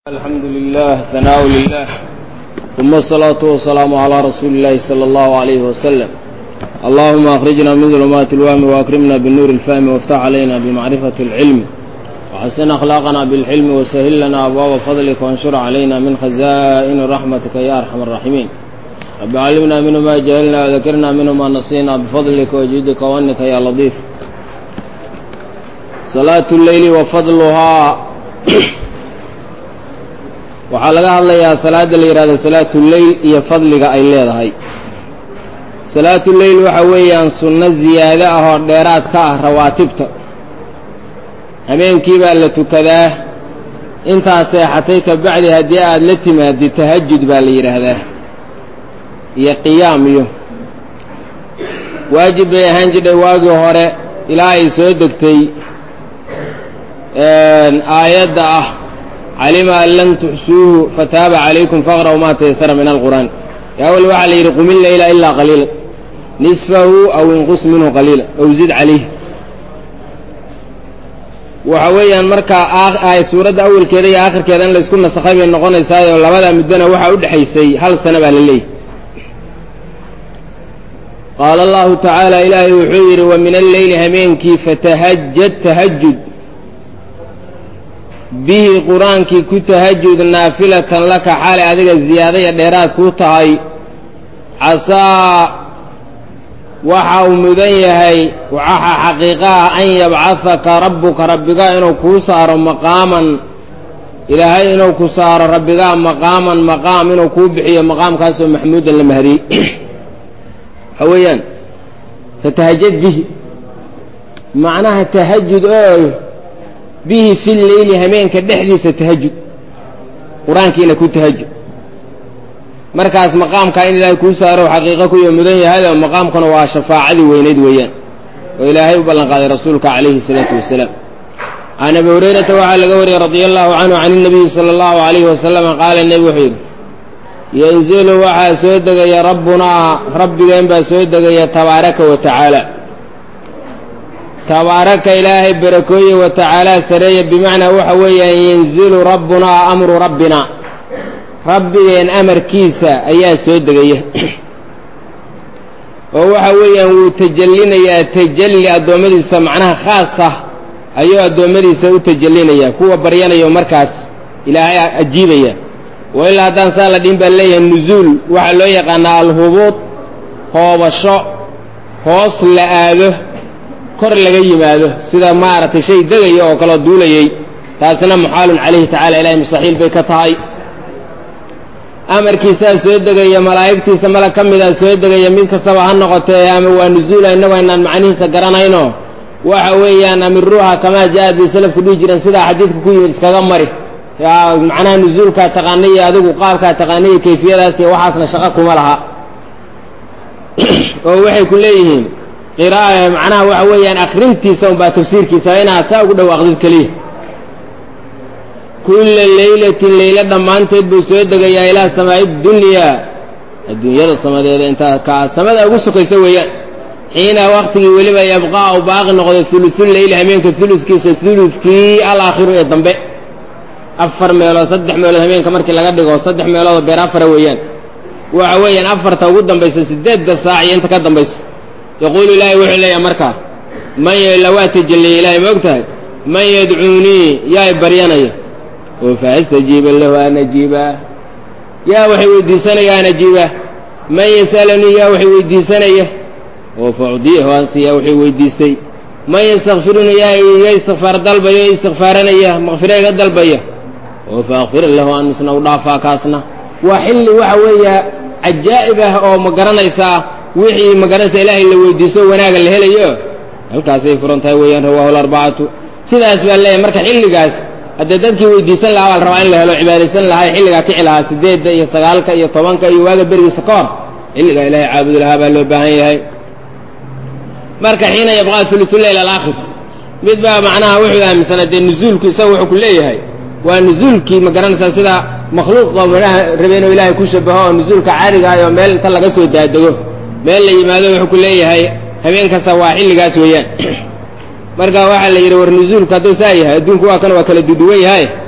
الحمد لله ثناء لله ثم الصلاة والسلام على رسول الله صلى الله عليه وسلم اللهم أخرجنا من ظلمات الوهم وأكرمنا بالنور الفهم وافتح علينا بمعرفة العلم وحسن أخلاقنا بالحلم وسهل لنا أبواب فضلك وانشر علينا من خزائن رحمتك يا أرحم الراحمين رب علمنا منه ما جهلنا وذكرنا منه ما نسينا بفضلك وجودك وأنك يا لطيف صلاة الليل وفضلها waxaa laga hadlayaa salaada la yidhahdo salaatu leyl iyo fadliga ay leedahay salaatu leyl waxa weeyaan sunno ziyaado ah oo dheeraad ka ah rawaatibta habeenkii baa la tukadaa intaa seexatay ka bacdi haddii aad la timaadid tahajud baa la yidhaahdaa iyo qiyaam iyo waajib bay ahaan jidhay waagii hore ilaa ay soo degtay aayadda ah calima an lam tuxsuuhu fataaba calaykum faqra'u maa taysara min alqur'aan awal waxaa la yidhi qumi leyla ilaa qaliila nisfahu aw inqus minhu qaliila aw zid calayh waxa weeyaan markaa ay suuradda awalkeeda iyo aakhirkeeda in laysku nasakhay bay noqonaysaayo labada muddona waxaa u dhexaysay hal sano baa la leeyahy qaala allahu tacaala ilaahay wuxuu yidhi wa min alleyli hameenkii fatahajad tahajud bihi qur-aankii ku tahajud naafilatan laka xaale adiga ziyaadaya dheeraad kuu tahay casaa waxa uu mudan yahay waxa xaqiiqa ah an yabcahaka rabbuka rabbigaa inuu kuu saaro maqaaman ilaahay inuu ku saaro rabbigaa maqaaman maqaam inuu kuu bixiyo maqaamkaasoo maxmuudan la mahadiyey waxa weeyaan fatahajad bihi macnaha tahajud oo bihi fi leyli hameenka dhexdiisa tahajud qur-aankiina ku tahajud markaas maqaamkaa in ilaahay kuu saaro xaqiiqo kuyo mudan yahayoo maqaamkuna waa shafaacadii weynayd weeyaan oo ilaahay u ballan qaaday rasuulka calayhi salaatu wasalaam can abi hurayrata waxaa laga wariyey radia allahu canhu can inabiyi sala allahu alayhi wasalama qaala nebi wuxuu yidhi yanzilu waxaa soo degaya rabbunaa rabbigeen baa soo degaya tabaaraka wa tacaala tabaaraka ilaahay barakooye wa tacaalaa sareeya bimacnaa waxa weeyaan yanzilu rabbunaa amru rabbina rabbigeen amarkiisa ayaa soo degaya oo waxa weeyaan wuu tajallinayaa tajalli addoommadiisa macnaha khaas ah ayuu addoommadiisa u tajallinayaa kuwa baryanayo markaas ilaahay ajiibaya wa ilaa haddaan saa la dhihin baa leeyahay nuzuul waxaa loo yaqaanaa alhubuud hoobasho hoos la aado kor laga yimaado sida maaragtay shay degaya oo kaloo duulayay taasina muxaalun calayhi tacala ilahay mustaxiil bay ka tahay amarkiisaa soo degaya malaa'igtiisa malag ka midaa soo degaya mid kastaba ha noqotee ama waa nuzuula innagu aynaan macnihiisa garanayno waxa weeyaan amiruuha kamaa ja-ad bay salafku dhihi jireen sidaa xadiidka ku yimid iskaga mari macnaha nuzuulkaa taqaanaiyo adigu qaabkaa taqaanaiyo kayfiyadaas iyo waxaasna shaqo kuma laha oo waxay ku leeyihiin qira'a macnaha waxa weeyaan akrintiisa unbaa tafsiirkiisa inaad saa ugu dhawaaqdid keliya kulla leylatin leyle dhammaanteed buu soo degayaa ilaa samaa'i dunyaa adduunyada samadeeda intaa ka samada ugu sokaysa weeyaan xiina waktigii weliba yabqaa u baaqi noqday hulusul leyli hameenka huludkiisa huludkii alaakhiru ee dambe afar meelood saddex meelood hameenka markii laga dhigo saddex meeloodoo beer afara weeyaan waxa weeyaan afarta ugu dambaysa sideedda saac iyo inta ka dambaysa yaquulu ilaahay wuxuu leeyahay markaa man lawaa tajalliyay ilahay ma og tahay man yadcuunii yaay baryanaya oo fa astajiiba lahu an ajiibaa yaa waxay weydiisanaya an ajiibaa man yasalanii yaa waxay weydiisanaya oo fa ucdiyahu aan siiya waxay weydiistay man yastakfirunii yaa iga istikfaar dalbaya o istikfaaranaya makfira iga dalbaya oo fa akfira lahu aan misna u dhaafaa kaasna waa xilli waxa weeya cajaa'ib ah oo ma garanaysaa wixii magaranaysa ilaahay la weydiiso wanaaga la helayo halkaasay furan tahay weeyaan rawaahu larbacatu sidaas baa leeyahay marka xilligaas haddee dadkii weydiisan lahaa baa la rabaa in la helo cibaadaysan lahaa xilligaa kici lahaa sideedda iyo sagaalka iyo tobanka iyo waaga berigiisa ka hor xilligaa ilaahay caabudi lahaa baa loo baahan yahay marka xiina yabqaa hulusuleyl alaakhir mid baa macnaha wuxuu aaminsanaa dee nuzuulku isaga wuxuu ku leeyahay waa nuzuulkii ma garanaysaa sida makhluuqa manaha rabe inuu ilaahay ku shabaho oo nuzuulka caadiga ah oo meel inta laga soo daadego meel la yimaado wuxuu ku leeyahay habeen kasta waa xilligaas weeyaan marka waxaa la yidhi war nuzuulku hadduu saa yahay adduunku waa kan waa kala duduwan yahay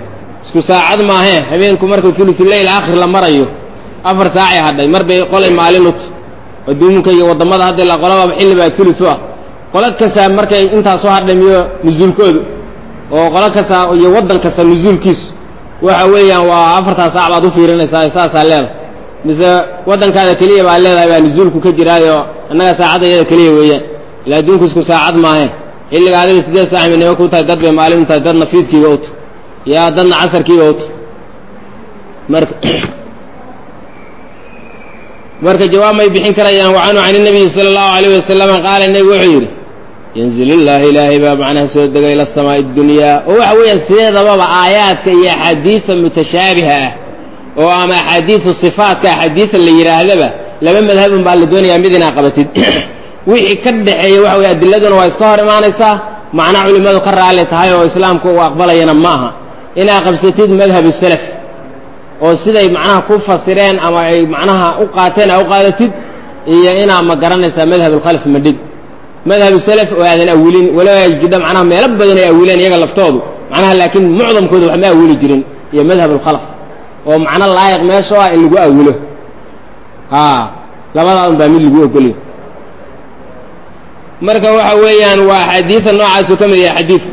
isku saacad maahee habeenku markuu thuluthuleyl aakhir la marayo afar saacay hadhay mar bay qolay maalin ut adduumunka iyo waddamada hadda la qolababa xilli baa thuluth u ah qolo kastaa markay intaasoo hadhay miyo nusuulkoodu oo qolo kasta iyo waddan kasta nusuulkiisu waxa weeyaan waa afartaa saac baad u fiirinaysaa saasaa leedahay mise waddankaada keliya baa leedahay baa nusuulku ka jiraayo annaga saacadda iyada keliya weeyaan ila adduunku isku saacad maahe xilliga adiga sideed saac midnimo ku tahay dad bay maalin u tahay dadna fiidkiiba uta yaa dadna casarkiiba uta marka marka jawaab may bixin karayaan wacanhu can nabiyi sala allahu alayh wasalama qaala nebigu wuxuu yidhi yanzil illaahi ilaahay baa macnaha soo degay ila samaa'i dunyaa oo waxa weeyaan sideedababa aayaadka iyo axaadiisa mutashaabiha ah oo ama axaadiisu sifaatka axaadiisa la yidhaahdaba laba madhabun baa la doonayaa mid inaa qabatid wixii ka dhexeeya waxa weye adiladuna waa iska hor imaanaysaa macna culimmadu ka raalli tahay oo islaamku uu aqbalayana ma aha inaa qabsatid madhab salaf oo siday macnaha ku fasireen ama ay macnaha u qaateen aa u qaadatid iyo inaa ma garanaysaa madhab alkhalf madhig madhab salaf oo aadan awilin walow ay jidha macnaha meelo badan ay awileen iyaga laftoodu macnaha laakiin mucdamkooda wax ma awili jirin iyo madhab alkhalf oo macno laayiq meesha ah in lagu awilo a labadaa un baa mid lagu ogolyo marka waxa weeyaan waa axaadiida noocaasu ka mid yahay xadiidku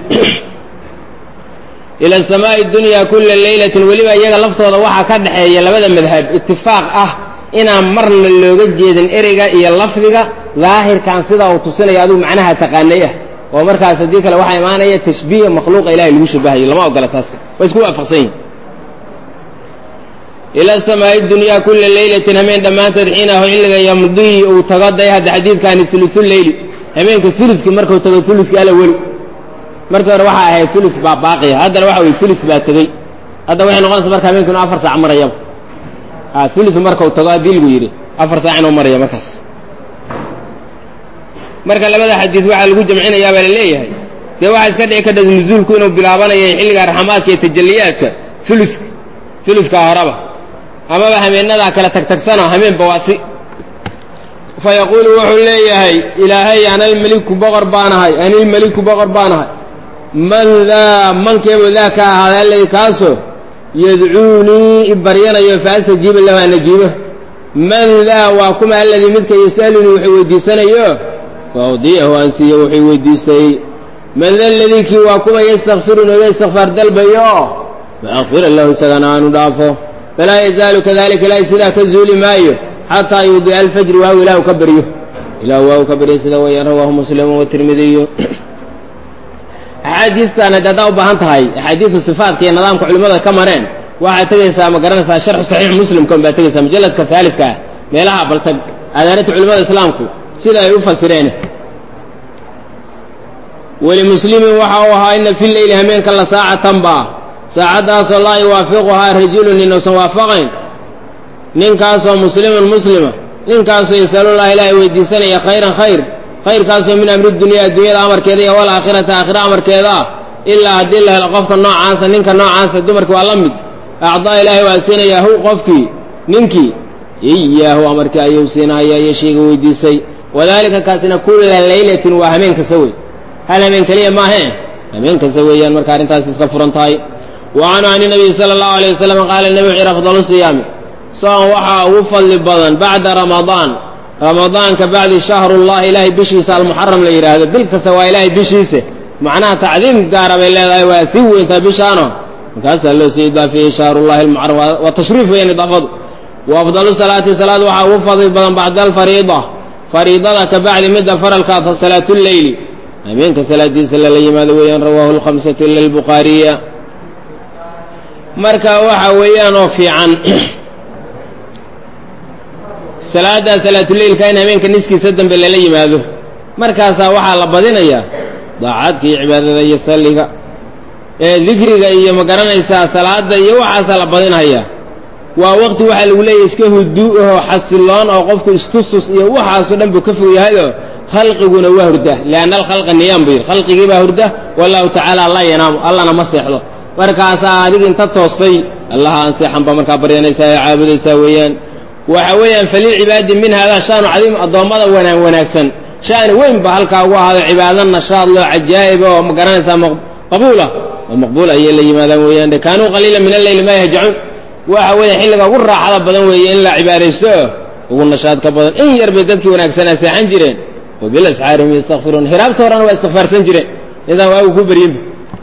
ila samaa'i dunya kula leylatin weliba iyaga laftooda waxaa ka dhexeeya labada madhab itifaaq ah inaan marna looga jeedin ereyga iyo lafdiga daahirkan sidaa uu tusinayo adigu macnaha taqaanay ah oo markaas haddii kale waxaa imaanaya tashbiih makhluuqa ilahay lagu shabahayo lama ogola taas waa isku waafaqsan yihin ila samaa'i dunyaa kula leylatin hameen dhammaanteed xiinahu xilliga yamdii uu tago day hadda xadiidkaani ulusuleyli hameenka ulukii markuu tago ulukii ala weli markii hore waxaa ahayd ulu baa baaqiya haddana waxa weye ulu baa tegey hadda waxay noqonaysa marka hameenku inu afar saac marayaba ulu markau tago haddii lagu yidhi afar saac inuu maraya markaas marka labada xadiis waxaa lagu jamcinayaa baa la leeyahay dee waxaa iska dhici karta nuzuulku inuu bilaabanayo xilliga raxmaadka iyo tajaliyaadka uluka uluka horeba amaba hameenadaa kala tagtagsano hameen bawaasi fa yaquulu wuxuu leeyahay ilaahay analmeliku boqor baanahay anilmeliku boqor baanahay man daa mankeebu daa ka ahaada alladii kaasoo yadcuunii ibaryanayo faastajiiba lahu an ajiibo man daa waa kuma alladii midka yas'alunii wuxuu weydiisanayo faawdiyahu aan siiyo wuxuu weydiistay man da ladii kii waa kuma yastakfiru nooga istikfaar dalbayo faakfira lahu isagana aanu dhaafo falaa yazaalu kadalika ilaahay sidaa ka zuuli maayo xataa yuudica alfajri waaw ilaahu ka baryo ilahu waaw ka baryo sida weeyaan rawaahu muslimu watirmidiyu axaadiistan haddi haddaa u baahan tahay axaadiisu sifaatka iyo nidaamka culimmada ka mareen waxaad tegaysaa ma garanaysaa sharxu saxiix muslimka un baad tegaysaa mujalladka haalidka ah meelaha baltag adaanata culimmada islaamku sida ay u fasireen welimuslimin waxa uu ahaa ina fi leyli hameenka la saacatan ba saacaddaasoo laa yuwaafiquhaa rajulun inuusan waafaqayn ninkaasoo muslimun muslima ninkaasoo yasalullaha ilaahay weydiisanaya khayran khayr khayrkaasoo min amri dunyaa adduunyada amarkeeda iyo walaakhirata aakhira amarkeeda ah ilaa haddii la helo qofka noocaasa ninka noocaasa dumarki waa la mid acdaa ilaahay waa siinayaa hu qofkii ninkii iyaahu amarkii ayuu siinaya iyo shayga weydiisay wadalika kaasina kulla laylatin waa hameen kasta wey hal hameen keliya maahe hameen kasta weeyaan marka arrintaas iska furan tahay wa canhu can nabiyi sala allahu alayh wasalam qaala nebi wuxu yhi afdalu siyaami soon waxaa ugu fadli badan bacda ramadaan ramadaanka bacdi shahrullahi ilaahay bishiisa almuxaram la yidhaahdo bil kasta waa ilaahay bishiisa macnaha tacdiim gaara bay leedahay waa sii weyntaa bishaano markaasaa loo sii idaafiyey shahrullahi almuxaram waa tashriif weeyaan idaafadu wa afdalu salaati salaad waxaa ugu fadli badan bacda alfariida fariidada ka bacdi midda faralka salaatuleyli habeenka salaadiisa lala yimaado weeyaan rawaahu lkhamsatu ila albukhaariya marka waxa weeyaan oo fiican salaaddaa salaatuleylka in habeenka niskiisa dambe lala yimaado markaasaa waxaa la badinayaa daacadka iyo cibaadada iyo salliga ee dikriga iyo ma garanaysaa salaada iyo waxaasaa la badinhayaa waa waqti waxaa lagu leeyahy iska huduu ahoo xasiloon oo qofku istustus iyo waxaasoo dhan buu ka fog yahayoo khalqiguna waa hurda lianna alkhalqa niyaam buu yidhi khalqigii baa hurda wallahu tacaala laa yanaamu allana ma seexdo markaasaa adig inta toostay allaha aan seexan baa markaa baryanaysaa ee caabudaysaa weeyaan waxa weeyaan falilcibaadi min hada shaanu cadiim addoommada wanaan wanaagsan shaani weyn ba halkaa ugu ahaado cibaado nashaad loo cajaa'ib oo ma garanaysaa qabuulah oo maqbuul ayay la yimaadaan weeyaan de kaanuu qaliila min alleyli maa yahjacuun waxa weeye xilliga ugu raaxada badan weeye in la cibaadaysto oo ugu nashaadka badan in yar bay dadkii wanaagsanaa seexan jireen wa bilasxaarihim yastakfiruun hiraabta horena waa istikfaarsan jireen intaan waagu ku beryinba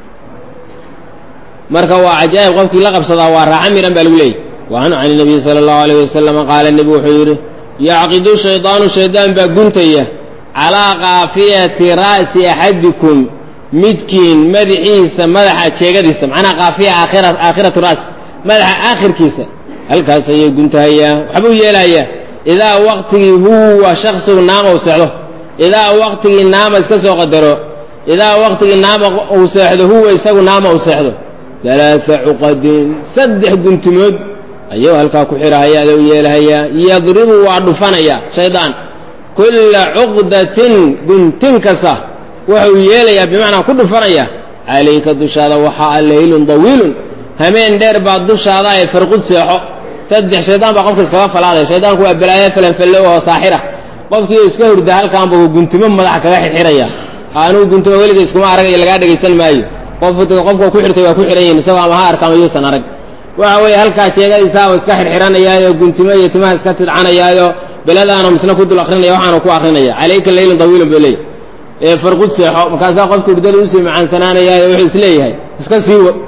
marka waa cajaa'ib qofkii la qabsadaa waa raaxa miran baa lagu leeyay wa canhu can nabiyi sala allahu alayh wasalama qaala nebigu wuxuu yidhi yacqidu shaydaanu shaydaan baa guntaya calaa kaafiyati ra'si axadikum midkiin madaxiisa madaxa jeegadiisa macnaha kaafiya aakhira aakhiratu ra'si madaxa aakhirkiisa halkaas ayay guntahayaa waxbuu yeelayaa idaa waqtigii huwa shaksigu naama uu seexdo idaa waqtigii naama iska soo qadaro idaa waqtigii naama uu seexdo huwa isagu naama uu seexdo alaaa cuqadin saddex guntimood ayuu halkaa ku xirahaya ada u yeelahayaa yadribu waa dhufanaya shaydaan kulla cuqdatin guntin kasta wuxuu yeelayaa bimacnaa ku dhufanaya calayka dushaada waxaa laylun dawiilun hameen dheer baa dushaada ay farqud seexo saddex shaydaan baa qofka iskaga falaaday shaydaanku waa balaayo falanfallo oo saaxira qofkii iska hurda halkaanba uu guntimo madaxa kaga xirxiraya anugu guntimo weliga iskuma aragayo lagaa dhegaysan maayo qof qofka ku xirtay waa ku xihan yihin isagoo ama ha arkaama yuusan arag waxa weeye halkaa jeegadiisaaba iska xirxiranayaayo guntimo iyo timaha iska tidcanayaayo beladaanu misna ku dul akrinaya waxaanu ku akrinaya calayka leylun dawiilun buu leeyahy ee farqud seexo markaasaa qofka hurdada usii macaansanaanayaayo wuxuu isleeyahay iska sii wa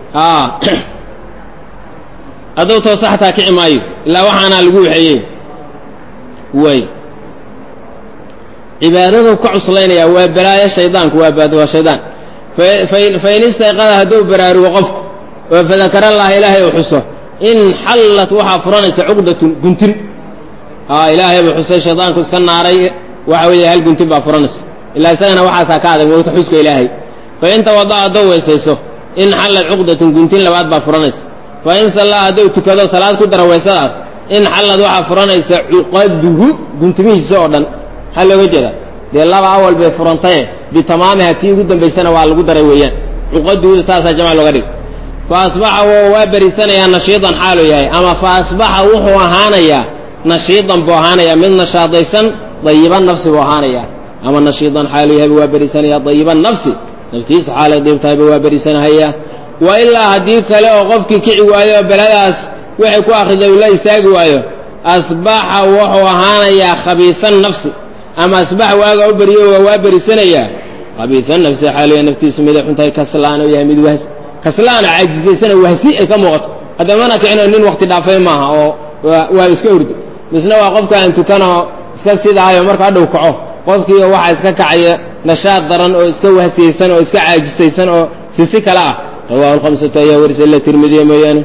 hadduu toosa xataa kici maayo ilaa waxaanaa lagu waxeeyey way cibaadadu ka cuslaynaya waa balaayo shaydaanku waa baad waa shaydaan fain istayqada hadduu baraarugo qofku oo fadakara allaha ilaahay u xuso in xallat waxaa furanaysa cuqdatun guntin ilaahay buu xusay shaydaanku iska naaray waxa weeye hal guntin baa furanaysa ilaa isagana waxaasaa ka adag moogta xuska ilaahay fain tawada'a hadduu weysayso in xallat cuqdatun guntin labaad baa furanaysa fain sallaa hadduu tukado salaad ku dara weysadaas in xallad waxaa furanaysa cuqaduhu guntimihiisa oo dhan maxaa looga jeeda dee laba awal bay furantaye bitamaamiha tii ugu dambaysana waa lagu daray weeyaan cuqaduhu saasaa jamc looga dhig fa asbaxa waa berisanayaa nashiidan xaaluu yahay ama fa asbaxa wuxuu ahaanayaa nashiidan buu ahaanayaa mid nashaadaysan dayiban nafsi buu ahaanayaa ama nashiidan xaaluu yahayba waa berisanayaa dayiban nafsi naftiisa xaalay dhiibtahayba waa berisanahayaa wa ilaa haddii kale oo qofkii kici waayo oo beladaas waxay ku akhriday uu la istaagi waayo asbaxa wuxuu ahaanayaa khabiisan nafsi ama asbaxa waaga u beriyo waa waa berisanayaa khabiisan nafsi xaaliya naftiisu miday xuntahay kaslaan oo yahay mid wahs kaslaana caajisaysana wahsi ay ka muuqato haddamana kicino nin wakti dhaafay maaha oo waa iska hurdo misna waa qofka aan tukanoo iska sidaayo marka hadhow kaco qofkiiyo waxaa iska kacaya nashaad daran oo iska wahsiyeysan oo iska caajisaysan oo sisi kale ah rawahu lhamsatu ayaa warisa ila tirmidiya mooyaane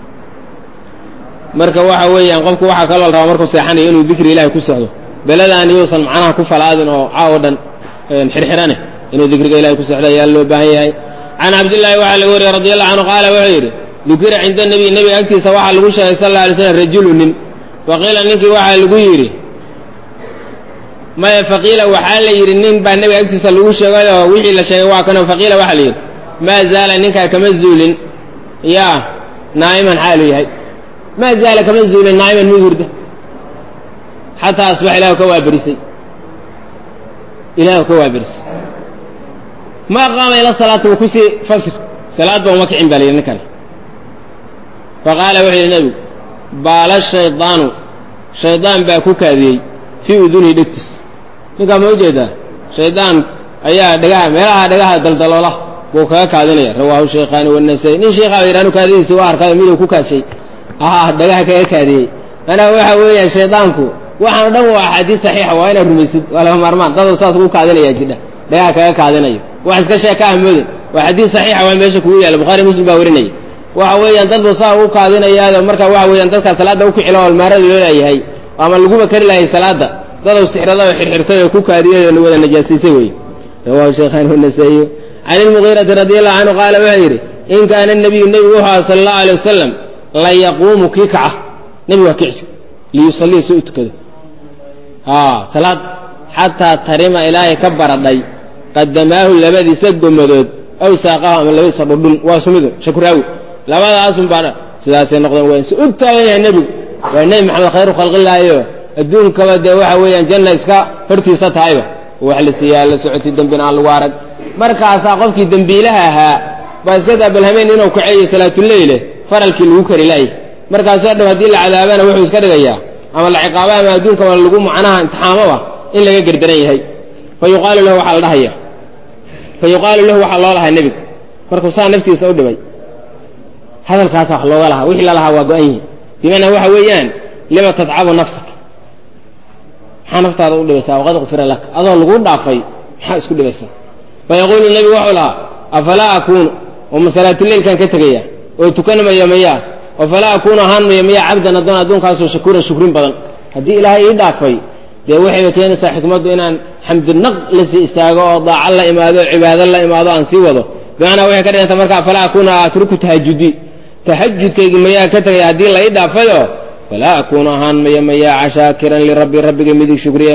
marka waxa weeyaan qofku waxaa kaloo la rabaa markuu seexanayo inuu dikri ilahay ku sexdo beladaan yuusan macnaha ku falaadin oo caawo dhan xirxirane inuu dikriga ilahay ku sexdo ayaa loo baahan yahay can cabdillaahi waxaa laga wariyey radi allahu canhu qaala wuxuu yidhi dukira cinda nebiy nebiga agtiisa waxaa lagu sheegay sal alla alay slam rajulu nin faqiila ninkii waxaa lagu yidhi maya faqiila waxaa la yidhi nin baa nebiga agtiisa lagu sheegay oo wixii la sheegay waa kano faqiila waxaa la yidhi maa zaala ninkaa kama zuulin yaa naa'iman xaalu yahay maa zaala kama zuulin naa'iman mid hurda xataa asbax ilahu ka waaberisay ilahu ka waaberisay ma qaama ila salaati wa kusii fasir salaad ba uma kicin baa la yidhi ninkani faqaala wuxuu yidhi nebigu baala shaydaanu shaydaan baa ku kaadiyey fii udunihi dhegtiis ninkaa ma ujeedaa shaydaan ayaa dhagaha meelaha dhagaha daldaloola buu kaga kaadinaya rawaahu shaykhaani wanasai nin sheikhaa yidhahnu kaadidiisi waa arkay miduu ku kaashay ah dhagaha kaga kaadiyey manaa waxa weeyaan shaydaanku waxaan dhan waa axaadiis saxiixa waa inaad rumaysid waa laga maarmaan daduu saas ugu kaadinayaa jidha dhagaha kaga kaadinayo wax iska sheeka ah moodin waa xadiis saxiixa waa meesha kugu yaalla bukhari muslim baa warinaya waxa weeyaan dad buu saa ugu kaadinayaayo marka waxa weeyaan dadkaa salaadda u kicilo olmaarada loo leeyahay ama laguba kari lahay salaadda dadou sixrada oo xirxirtay oo ku kaadiyay oo wada najaasiisay wey rawahu shaykhaan wanasaiyu can ilmugiirati radi allahu canhu qaala wuxuu yidhi in kaana nabiyu nebigu wuxuu aha sala allahu alay wasalam la yaquumu kii kaca nebigu waa kici liyusallii si u tukado salaad xataa tarima ilaahay ka baradhay qadamaahu labadiisa gomadood aw saaqahu ama labadiisa dhudhun waa sumidu shakuraawi labadaasun baa sidaasay noqdeen waa si u taagan yahay nebigu waa nebi maxamed khayru khalqillaahiyo adduunkaba dee waxa weeyaan janna iska hortiisa tahayba wax la siiyaa la socoti dembina aan lagu arag markaasaa qofkii dembiilaha ahaa baa iska daa balhameen inuu kaceeyo salaatuleyle faralkii lagu kari laayay markaasoo dhan haddii la cadaabana wuxuu iska dhigayaa ama la ciqaaba ama adduunka ama lagu macnaha imtixaamoba in laga gerdaran yahay fa yuqaalu lahu waxaa la dhahaya fa yuqaalu lahu waxaa loo lahaa nebigu markuu saa naftiisa u dhibay hadalkaasa wax looga lahaa wixii lalahaa waa go-an yihi bimacnaa waxa weeyaan lima tadcabu nafsak maxaa naftaada u dhibaysaa waqad kufira laka adoo lagu dhaafay maxaa isku dhibaysaa fa yaquulu nebigu wuxuu lahaa afalaa akuunu oo masalaatuleylkan ka tegaya oo tukanmaya mayaa oo falaa akuunu ahaan maya mayaa cabdan addoon addoonkaasoo shakuuran shukrin badan haddii ilaahay ii dhaafay dee waxayba keenaysaa xikmaddu inaan xamdinaq la sii istaago oo daaco la imaado o cibaado la imaado aan sii wado bimacnaa waxay ka dhiganta marka falaa akuuna atruku tahajudi tahajudkaygi mayaa ka tegaya haddii la ii dhaafayo falaa akuunu ahaan maya mayaa shaakiran lirabbi rabbiga midig shukriya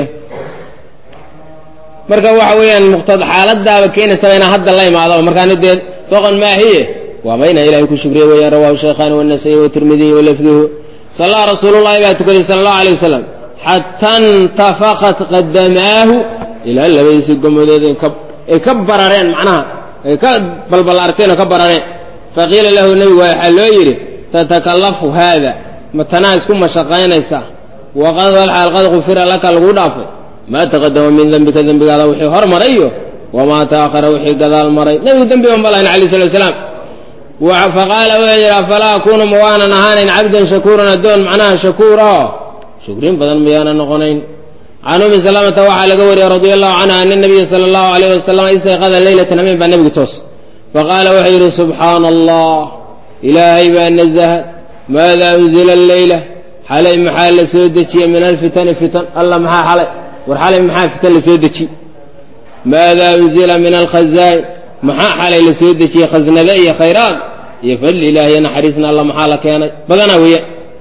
marka waxa weeyaan muqtad xaaladaaba keenaysaba inaan hadda la imaado markaani dee doqon maahiye waaba inaan ilahay ku shukriya weeyaan rawahu shaykhaani wanasayi watirmidiy walafduhu sallaa rasuulullahi baa tukaday sala allahu alay wasalam xata intafaqat qadamaahu ilaa labadiisii gomadood ay ka barareen macnaha ay ka balballaarteen oo ka barareen faqiila lahu nebigu waxaa loo yidhi tatakalafu haada ma tanaa isku mashaqaynaysaa waqad walxaal qad kufira laka lagu dhaafay maa taqadama min dembika dembigaada wixii hor marayo wamaa taahara wixii gadaal maray nebigu dembi ban balahayn alayh salatu wasalaam faqaala wuxuu yidhi afalaa akuunu ma waanan ahaanayn cabdan shakuuran addoon macnaha shakuurao shukrin badan miyaanan noqonayn can umi salamata waxaa laga wariyey radia allahu canha ana nabiya sala allahu alayh wasalam istayqada leylatan habeen baa nebigu toos faqaala wuxuu yidhi subxaana allah ilaahay baa nazaha maada unzila alleyla xalay maxaa la soo dejiyey min alfitani fitan alla maxaa xalay war xalay maxaa fitan la soo dejiye maada unzila min alkhazaain maxaa xalay la soo dejiyey khasnade iyo khayraad iyo fadli ilaah iyo naxariisna alla maxaa la keenay badanaa weeyaan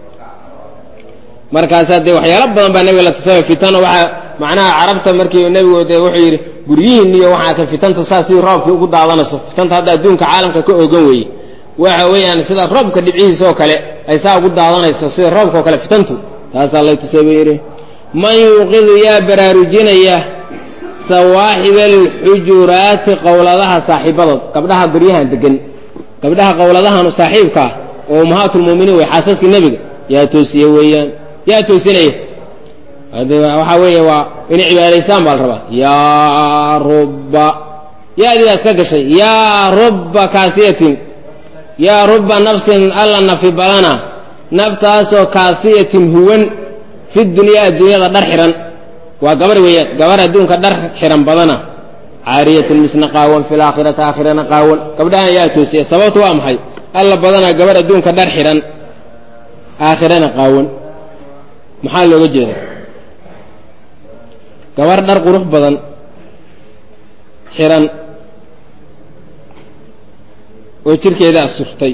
markaasaa dee waxyaalo badan baa nebiga la tusay fitano waxaa macnaha carabta markii nebigu dee wuxuu yidhi guryihiin iyo waxaa ka fitanta saa sidii roobkii ugu daadanayso fitanta hadda adduunka caalamka ka oogan weeye waxa weeyaan sida roobka dhibcihiisa oo kale ay saa ugu daadanayso sida roobka oo kale fitantu taasaa lay tusay buu yidhi man yuuqidu yaa baraarujinaya sawaaxiba alxujuraati qowladaha saaxiibadood gabdhaha guryahan degan gabdhaha qowladahan saaxiibkaa oo ummahaatulmuminiin wey xaasaskii nebiga yaa toosiye weeyaan yaa toosinaya waxaa weeye waa inay cibaadaysaan baa la rabaa yaa rubba yaadidaas ka gashay yaa rubba kaasiyatin yaa rubba nafsin alla nafi badana naftaasoo kaasiyatin huwan fi dunyaa adduunyada dhar xihan waa gabar weeyaan gabar adduunka dhar xihan badana caariyatin misna qaawan fi laakhirati aakhirana qaawan gabdhahan yaa toosiya sababtu waa maxay alla badanaa gabar adduunka dhar xidhan aakhirana qaawan maxaa looga jeeda gabar dhar qurux badan xidhan oo jirkeeda asurtay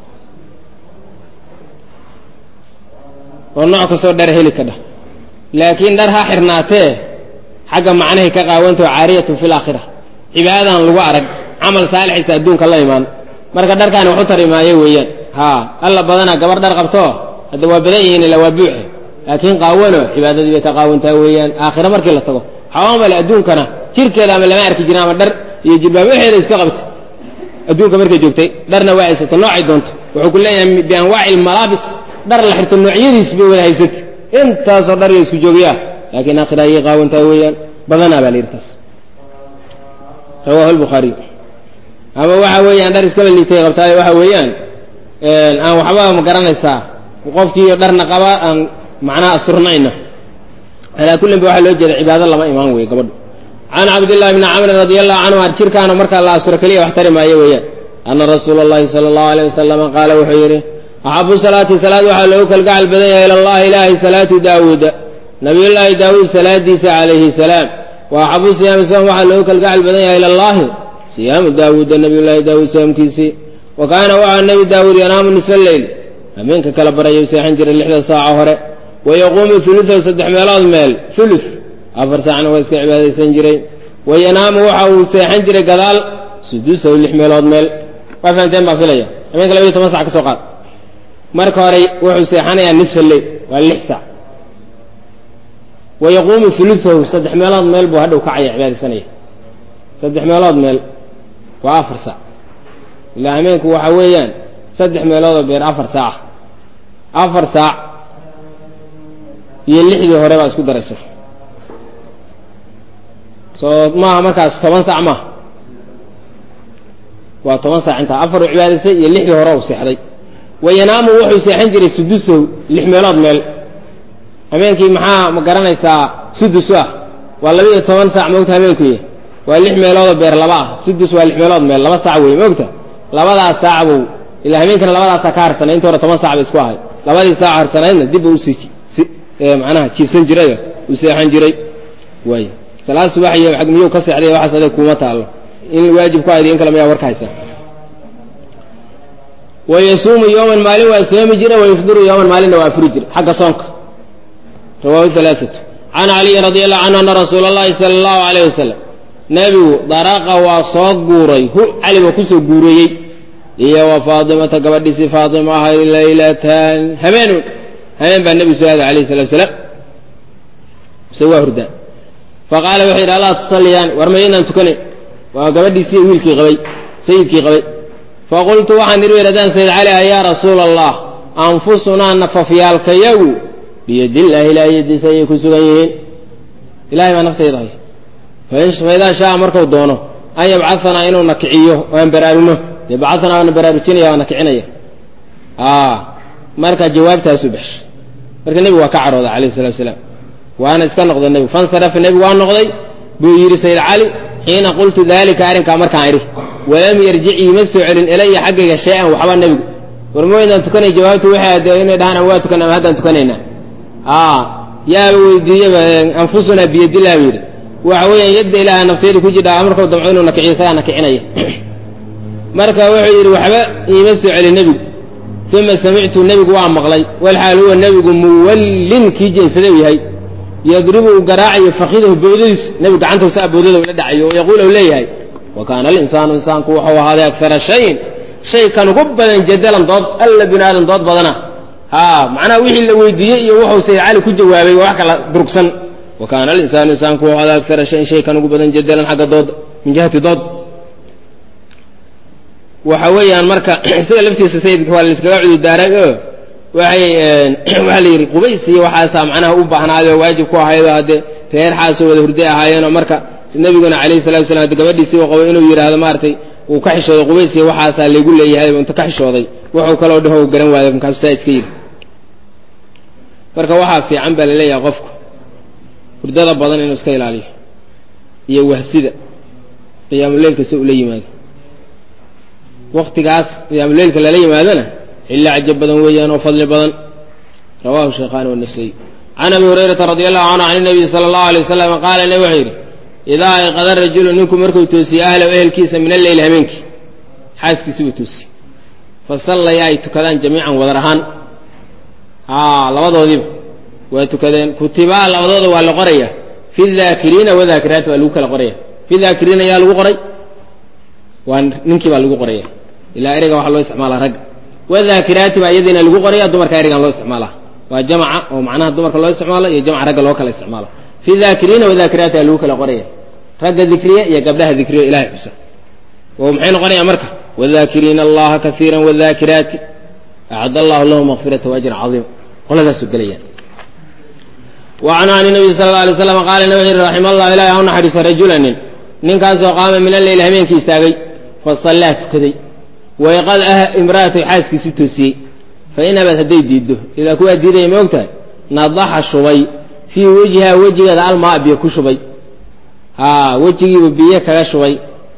oo nooc kastoo dhar heli ka dhah laakiin dhar ha xirnaatee xagga macnahay ka qaawantao caariyatun fi laakhira cibaadadan lagu arag camal saalixaysa adduunka la imaan marka dharkaani waxu tari maayo weeyaan haa alla badanaa gabar dhar qabtoo hadda waa badan yihiin ila waa buuxe laakiin qaawano cibaadadii bay ka qaawantaa weeyaan aakhira markii la tago xawaamale adduunkana jirkeeda ama lama arki jirin ama dhar iyo jilbaab waxeeda iska qabta adduunka markay joogtay dharna waa haysata noocay doonto wuxuu ku leeyahay bianwaaci ilmalaabis dhar la xirto noocyadiis bay wada haysata intaasoo dhar iyo isku joogyaa laakiin aakhira ayay qaawantaa weeyaan badanaa baa la yidhi taas rawahu albukhaariy ama waxa weeyaan dhar iskaba liitay qabtaayo waxa weeyaan aan waxba ma garanaysaa qofkiiyo dharna qaba aan macnaha asurnayna alaa kullin ba waxaa loo jeeda cibaado lama imaan weeye gabadhu can cabdillahi bni camrin radi allahu canhu ar jirkaana markaa la asuro keliya wax tari maayo weeyaan ana rasuula allahi sala allahu alayh wasalama qaala wuxuu yidhi axabu salaati salaad waxaa loogu kalgacal badan yahay ila allahi ilaahay salaatu daawuuda nabiyullaahi daawuud salaadiisa calayhi salaam wa axabu siyaami soom waxaa loogu kalgacal badan yahay ila allahi siyaamu daawuuda nabiyullaahi daawuud soomkiisii wa kaana waxaa nebi daawuud yanaamu nisfa leyl habeenka kala barayuu seexan jiray lixda saaco hore wa yaquumu uluahu saddex meelood meel ulu afar saacna waa iska cibaadaysan jiray wa yanaamu waxa uu seexan jiray gadaal suduusahu lix meelood meel waa fahamteen baan filaya habeenka labaiyo toban sac ka soo qaad marka hore wuxuu seexanayaa nisfa leyl waa lix saac wa yaquumu uluahu saddex meelood meel buu hadhow kacaya cibaadaysanaya saddex meelood meel waa afar saac ilaa hameenku waxa weeyaan saddex meeloodoo beer afar saaca afar saac iyo lixdii hore baa isku daraysa soo maaha markaas toban saac maaha waa toban saac intaa afar u cibaadaystay iyo lixdii hore u seexday wayanaamu wuxuu seexan jiray sudusow lix meelood meel habeenkii maxaa ma garanaysaa sudus ah waa laba iyo toban saac moogta habeenkuy waa lix meeloodoo beer laba ah sudus waa lix meelood meel laba saac wey moogta labadaas saac buu ilaa habeenkana labadaasaa ka harsanay inta hore toban saac bay isku ahay labadii saac harsanaydna dib uu usii macnaha jiifsan jiray uu seexan jiray waay salaad subax iyo ag miyuu ka seexday waxaas adeeg kuuma taallo in waajib ku ayda in kale mayaa warka haysa wayasuumu yowman maalin waa soomi jira wayufdiru yowman maalinna waa afuri jira xagga soonka rawaahu alaaatu can caliyin radi allahu canhu ana rasuula allahi sala allahu alayh wasalam nebigu daraqa waa soo guuray hu cali baa kusoo guureeyey iyo wa faatimata gabadhiisii faatima ahayd laylatan habeenun habeen baa nebigu soo aaday alayh salatu wasalaam mise waa hurdaan faqaala wuxuu yidhi allaa tusalliyaan war mayaynaan tukanayn waa gabadhiisii wiilkii qabay sayidkii qabay faqultu waxaan idhi weradaan sayid cali ah yaa rasuula allah anfusunaa nafafyaalkayagu biyadillaahi ilaahay yadiisa ayay ku sugan yihiin ilahay baa naftayda hay faidaa shaa markuu doono an yabcaanaa inuu na kiciyo oo aan baraarugno dee bacaanaa waana baraarujinaya waana kicinaya marka jawaabtaasu baxshay marka nebigu waa ka cadhooday alayh salatu salaam waana iska noqday nebigu fansarafa nebigu waa noqday buu yidhi sayid cali xiina qultu dalika arrinkaa markaan idhi walam yarjic iima soo celin ilaya xaggayga shay-an waxba nebigu war mawaydaan tukanay jawaabtu waxay ade inay dhahaan ama waa tukan ama haddaan tukanaynaa yaaba weydiiyeba anfusunaa biyadillah buu yidhi waxa weeyaan yadda ilaaha nafteyda ku jidha amarkuu damco inuu nakiciyo isagaa nakicinaya marka wuxuu yidhi waxba iima soo celin nebigu uma samictu nebigu waa maqlay walxaal huwa nebigu muwallin kii jeensaday u yahay yadribu uu garaacayo fakidahu bowdadiis nebigu gacantausa bowdada ula dhacayo oo yaquul u leeyahay wa kaana alinsaanu insaanku wuxuu ahaaday akara shayin shay kan ugu badan jadalan dood alla bini aadan dood badana ha macnaha wixii la weydiiyey iyo wuxuu sayid cali ku jawaabay waa wax kala durugsan wa kaana alinsaanu insaanku wuxuu ahaaday akara shayin shay kan ugu badan jadalan xagga dooda min jihati dood waxa weeyaan marka isaga laftiisa sayidka waa layskaga cudurdaaray oo waxay waxaa la yidhi qubays iyo waxaasaa macnaha u baahnaayoo waajib ku ahaydoo haddee reer xaasoo wada hurday ahaayeenoo marka nabiguna calayhi salatu wasalaam hadde gabadhiisii u qabo inuu yidhaahdo maaragtay uu ka xishooday qubays iyo waxaasaa laygu leeyahay inta ka xishooday wuxuu kaloo dhaho garan waayo markaasu taa iska yidhi marka waxaa fiican baa laleeyahay qofku hurdada badan inuu iska ilaaliyo iyo wahsida qiyaamuleylka si ula yimaado waktigaas qiyaamuleylka lala yimaadona xilli cajab badan weeyaan oo fadli badan rawahu shaykhaani wanasaiy can abi hurayrata radi allahu canhu can nabiyi sala allahu alay wasalam qaala nabi wuxuu yidhi idaa ayqada rajulu ninku markuu toosiye ahlow ehelkiisa min alleyl habeenkii xaaskiisi buu toosiyey fa sallaya ay tukadaan jamiican wadar ahaan a labadoodiiba waa tukadeen kutibaa labadooda waa la qoraya fi daakiriina wadaakiraati baa lagu kala qoraya fi daakiriina yaa lagu qoray waa ninkii baa lagu qoraya ilaa ereyga waxaa loo isticmaalaa ragga wadaakiraati baa iyadiina lagu qoraya dumarka ereygan loo isticmaalaa waa jamca oo macnaha dumarka loo isticmaalo iyo jamca ragga loo kala isticmaalo fi daakiriina wadaakiraati baa lagu kala qoraya ragga dikriya iyo gabdhaha dikriya ilahay xusa oo maxay noqonaya marka wadaakiriina allaha kaiira wadaakiraati acad allahu lahu makfirata waajran caiima qoladaasu gelayaan wacanhu an nabiy sala alla alay slam qaala nabi wuxu yhi raxima allah ilahi ha u naxariisa rajula nin ninkaasoo qaama min alleyl habeenkii istaagay fasallaa tukaday wayqad ah imra'atay xaaskiisii toosiyey fa in abad hadday diiddo ilaa kuwaa diidaya ma ogtahay nadaxa shubay fii wejhiha wejigeeda almaa biyo ku shubay haa wejigiibu biyo kaga shubay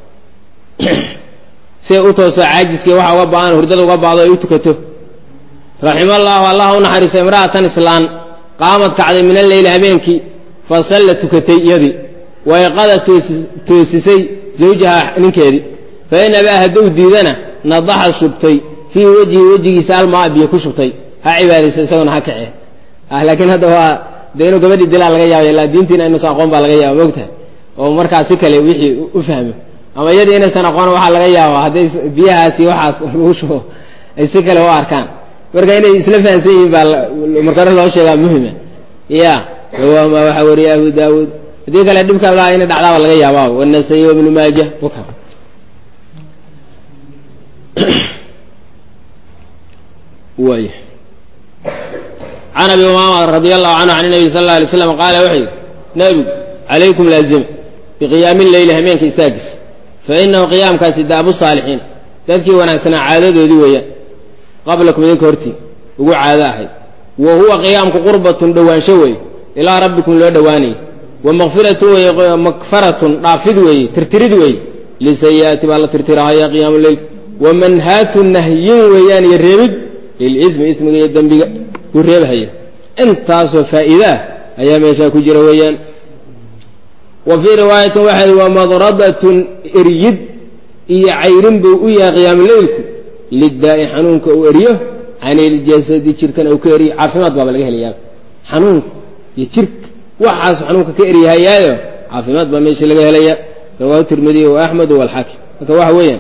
see u toosoo caajiskii waxa uga ba-an hurdada uga baado ay u tukato raxima allaahu allah u naxariisa imra'atan islaan qaamad kacday min alleyli habeenkii fa salla tukatay iyadii wayqada toosisay zawjaha ninkeedii fa in abaa hadduu diidana nadaxa shubtay fii wejhi wejigiisa almaa biyo ku shubtay ha cibaadaysa isaguna ha kace ah laakiin hadda waa dee inuu gabadhii dilaa laga yaaba ilaa diintiina inuusan aqoon baa laga yaaba mogtahay oo markaa si kale wixii u fahmo ama iyadii inaysan aqoon waxaa laga yaaba hadday biyahaasi waxaas lagu shubo ay si kale u arkaan marka inay isla fahamsan yihiin baa marka hore loo sheegaa muhima ya rawaahuma waxaa wariya abu daawuud haddii kale dhibka laa inay dhacdaaba laga yaaba wanasaiy wabnu maaja waay can abi umaama radi allahu canhu can nabi sal alla alay slam qaala wuxuu yidhi nebigu calaykum laazima biqiyaami leyli hameenka istaagiis fa inahu qiyaamkaasi daabu saalixiin dadkii wanaagsanaa caadadoodii weeyaan qablakum idinka hortii ugu caado ahayd wa huwa qiyaamku qurbatun dhowaansho weeye ilaa rabbikum loo dhowaanayay wa makfiratun weye makfaratun dhaafid weeye tirtirid weeye lisayi'aati baa la tirtirahaya qiyaamu leyl wa manhaatun nahyin weeyaan iyo reebid lilismi ismiga iyo dembiga uu reebhaya intaasoo faa'iide ah ayaa meeshaa ku jira weeyaan wa fii riwaayatin waxay wa madradatun eryid iyo cayrin buu u yahay qiyaamuleylku lidaa'i xanuunka uu eriyo can iljasadi jirkana uu ka eriyo caafimaad baaba laga helayaa xanuunka iyo jirka waxaasu xanuunka ka eryahayaayo caafimaad baa meesha laga helaya rawaahu tirmidiy wa axmed walxaakim marka waxa weeyaan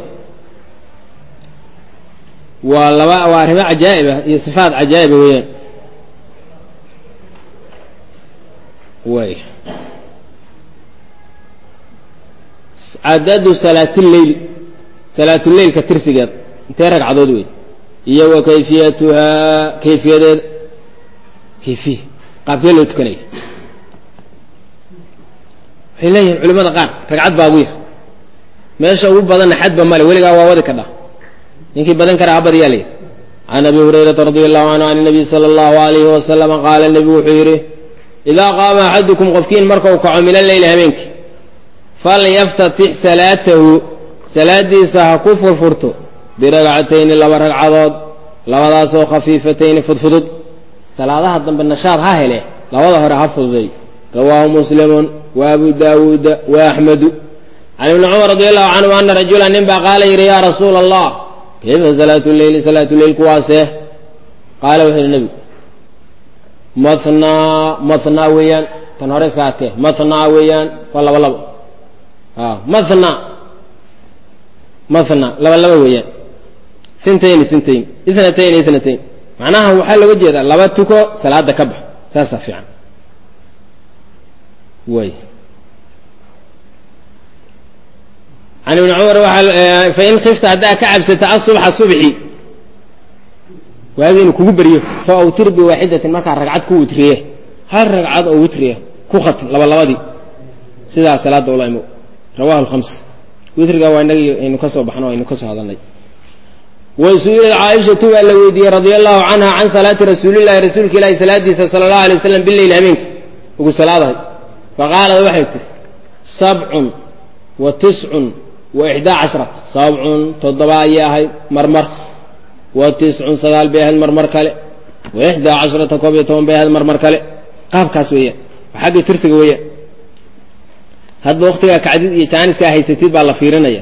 waa laba waa arrimo cajaa'ib ah iyo sifaat cajaa'iba weeyaan way cadadu salaatilleyli salaatuleylka tirsigeed intee ragcadood wey iyo wa kayfiyatuhaa kayfiyadeeda kayfiya qaabkee loo tukanaya waxay leeyihiin culimada qaar ragcad baa ugu yar meesha ugu badanna xadba male weligaa waa wadi ka dha ninkii badan karaa habadyaa leeyahy can abi hurayrata radia allahu canhu can nabiy sala allahu alayhi wasalama qaala nebigu wuxuu yidhi idaa qaama axadukum qofkiin markau kaco min alleyli habeenkii falyaftatix salaatahu salaadiisa ha ku furfurto biragcatayni laba ragcadood labadaasoo khafiifatayni fudfudud salaadaha dambe nashaad ha hele labada hore ha fududay rawaahu muslimun wa abu daawuuda wa axmedu can ibni cumar radi allahu canhu ana rajula nin baa qaala yidhi yaa rasuula allah kayfa salaatu leyli salaatu leyl kuwaasee qaala wuxuu yidhi nebigu mathnaa mathnaa weeyaan tan hore iska adkee mathnaa weeyaan waa laba labo a mathna mathna laba laba weeyaan sintayni sintayn ithnatayn ithnatayn macnaha waxaa looga jeedaa laba tuko salaada ka bax saasaa fiican way can ibni cumar waaa fain kifta haddaa ka cabsata asubxa subxi waagi inuu kugu beryo fa awtir biwaaxidatin markaa ragcad ku witriye hal ragcad oo witriya ku khatim laba labadii sidaa salaada ula imo rawahu lhams witriga waa inagii aynu ka soo baxno aynu ka soo hadalnay wasu'ilat caaishatu baa la weydiiyey radia allahu canha can salaati rasuulillahi rasuulka ilaahi salaadiisa sala allahu alay waslam bileyl habeenka ugu salaadahay faqaalad waxay tihi sabcun wa tiscun wa ixdaa cashrata sabcun toddoba ayay ahayd marmar wa tiscun sagaal bay ahayd marmar kale wa ixdaa cashrata koob iyo toban bay ahayd marmar kale qaabkaas weeyaan waa xagga tirsiga weeyaan hadba waktigaa kacdid iyo jaaniskaa haysatid baa la fiirinaya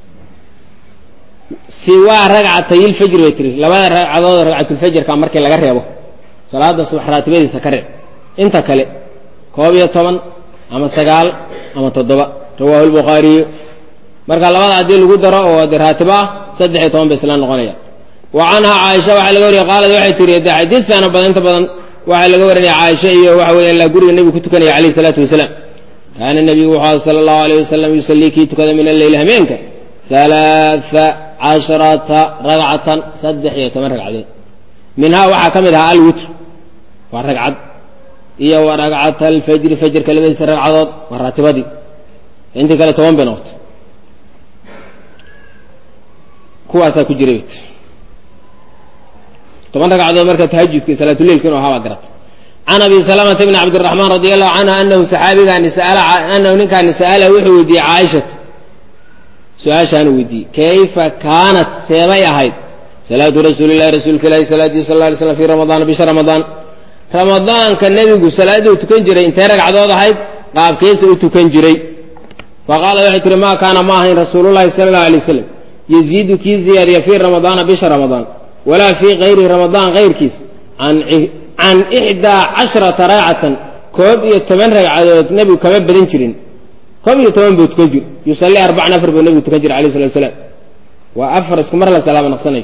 siwaa ragcatayilfajr bay tiri labada ragcadood ragcatulfajrka markii laga reebo salaada subax raatibadiisa ka reeb inta kale koob iyo toban ama sagaal ama toddoba rawaahu lbukhaariyu marka labada haddii lagu daro oo de raatibo ah saddex iyo toban bay isla noqonaya wa canhaa caaisha waxaa laga wariyay qaalad waxay tihi de xadiidkaana badan inta badan waxaa laga warinaya caaisha iyo waxa weya ilaa guriga nebigu ku tukanaya calayhi salaatu wasalaam kaana nebigu wuxuu aha sala allahu alayh wasalam yusallii kii tukada min alleyl hameenka halaaa casharata ragcatan saddex iyo toban ragcadood minhaa waxaa ka mid ahaa alwitr waa ragcad iyo wa ragcata alfajri fajrka labadiisa ragcadood waa raatibadii intii kale toban bay noqotay kuwaasaa ku jiray bet toban ragcadood marka tahajudka iyo salaatuleilka inu ahaa baa garata can abi salamata bni cabdiraxmaan radi allahu canhu anahu saxaabigaani anahu ninkaani sa'ala wuxuu weydiiyey caaishata su-aashaanu weydiiyey kayfa kaanat seebay ahayd salaatu rasuuli llahi rasuulka ilahi salaadihi sal lay slam fi ramadaana bisha ramadaan ramadaanka nebigu salaaduu tukan jiray intee ragcadood ahayd qaabkeesa u tukan jiray faqaala waxay tihi ma kaana ma ahayn rasuululahi sala allahu alay wasalam yaziidu kii ziyaadiya fii ramadaana bisha ramadaan walaa fii kayri ramadaan kayrkiis can ixdaa casharata ragcatan koob iyo toban ragcadood nebigu kama badan jirin koob iyo toban buu tukan jir yusallii arbacan afar buu nebigu tukan jira alayh salatu salaam waa afar isku mar la salaama naqsanayo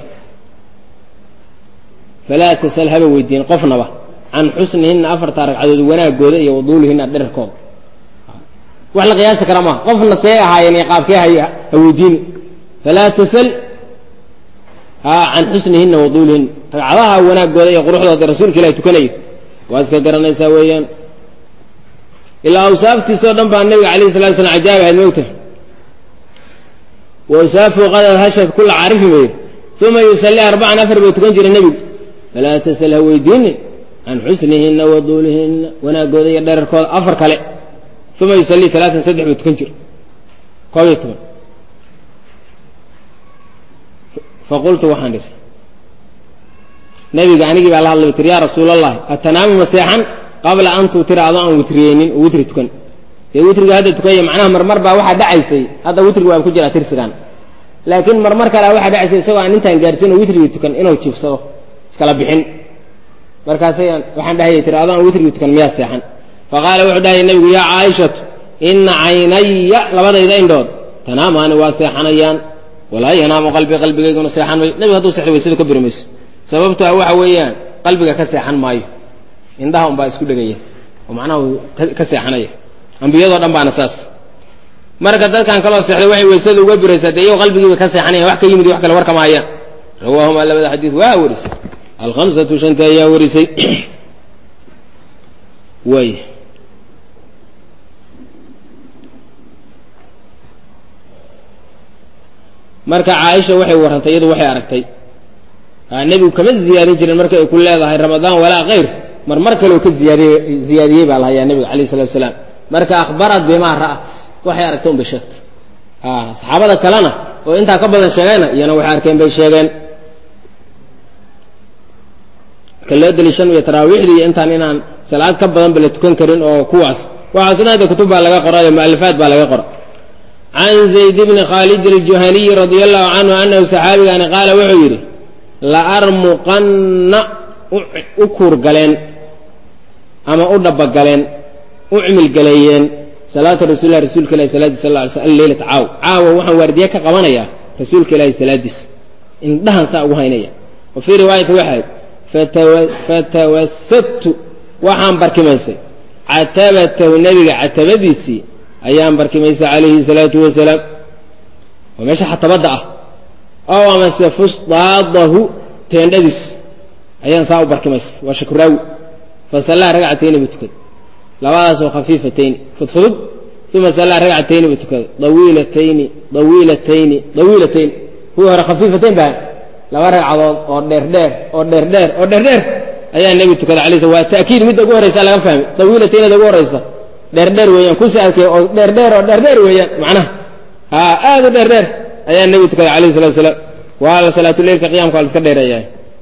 falaa tasal haba weydiin qofnaba can xusnihinna afartaa ragcadood wanaagooda iyo waduulihinna dherarkooda wax la qiyaasi kara maaha qofna see ahaayeen iyo qaabkee ha weydiini falaa tasal haa can xusnihinna wa duulihinna ragcadaha wanaagooda iyo quruxdooda rasuulka ilahi tukanayo waa iska garanaysaa weeyaan ilaa awsaaftiisao dhan baa nabiga alayh salatu slam cajaab ahayd mogta wa awsaafu qadad hashad kula caarifin bay uma yusalli arbacan afar buu tukan jiray nebigu falaa tasal ha weydiini can xusnihinna wa duulihinna wanaagooda iyo dherarkooda afar kale uma yusallii alaatan saddex buu tukan jira koob iyo toban faqultu waxaan idhi nabiga anigii baa la hadlay tir yaa rasuul allahi atanaamu maseexan qabla an tuutira adoo aan witriyeynin oo witri tukan dee witriga hadda tukanya macnaha marmar baa waxaa dhacaysay hadda witriga waa ku jiraa tirsigan laakiin marmar kalea waxaa dhacaysay isagoo aan intaan gaarsin oo witrigii tukan inuu jiifsado iskala bixin markaasayaan waxaan dhahayay tiri adoo aan witrigii tukan miyaa seexan faqaala wuxuu dhahaya nabigu yaa caaishatu ina caynaya labadayda indhood tanaamaani waa seexanayaan walaa yanaamu qalbi qalbigayguna seexan mayo nebiga hadduu sexdo waysada ka buri mayso sababto a waxa weeyaan qalbiga ka seexan maayo indhaha unbaa isku dhegaya oo macnaha ka seexanaya ambiyadoo dhan baana saas marka dadkan kaloo seexday waxay waysada uga buraysaa dee iyago qalbigiiba ka seexanaya wax ka yimid wax kale warka maayaan rawaahuma labada xadiid waa warisay alhamsatu shanta ayaa warisay way marka caaisha waxay warrantay iyadu waxay aragtay nebigu kama ziyaadin jirin marka ay ku leedahay ramadaan walaa kayr mar mar kaleo ka ziyaadiy ziyaadiyey baa lahayaa nebiga alayh salatu salaam marka akhbarat bimaa ra'at waxay aragtay un bay sheegtay saxaabada kalena oo intaa ka badan sheegayna iyana waxay arkeen bay sheegeen ka loo daliishanayo taraawiixdii iyo intaan inaan salaad ka badan ba la tukan karin oo kuwaas waxaasna hadda kutub baa laga qorayo mualifaat baa laga qora can zayd bni khaalid aljuhaniyi radia allahu canhu anahu saxaabigaani qaala wuxuu yidhi laarmuqanna u kuurgaleen ama u dhabagaleen u cimilgaleeyeen salaata rasulilah rasuulka ilahi salaadiis sal ly sl alleylata caaw caawa waxaan waardiye ka qabanayaa rasuulka ilaahi salaadiis indhahan saa ugu haynaya wa fii riwaayati waxayd fatawasadtu waxaan barkimaysay catabatahu nebiga catabadiisii ayaan barkimaysay calayhi salaatu wasalaam waa meesha xatabadda ah ow amase fusdaadahu teendhadiis ayaan saa u barkimaysay waa shakuraawi fasallaa ragcatayni buu tukaday labadaasoo khafiifatayni fudfudud uma sallaa ragcatayni buu tukaday dawiilatayni dawiilatayni dawiilatayni kuwii hore khafiifatayn baa laba ragcadood oo dheerdheer oo dheerdheer oo dheerdheer ayaa nebigu tukaday alay sl waa ta'kiid midda ugu horraysa laga fahmay dawiilataynada ugu horraysa dheerdheer weeyaan kusi arkay oo dheerdheer oo dheerdheer weeyaan macnaha ha aad u dheerdheer ayaa nebigu tukaday alayhi salatu wasalaam waa salaatuleilka qiyamka waa la iska dheereeyaa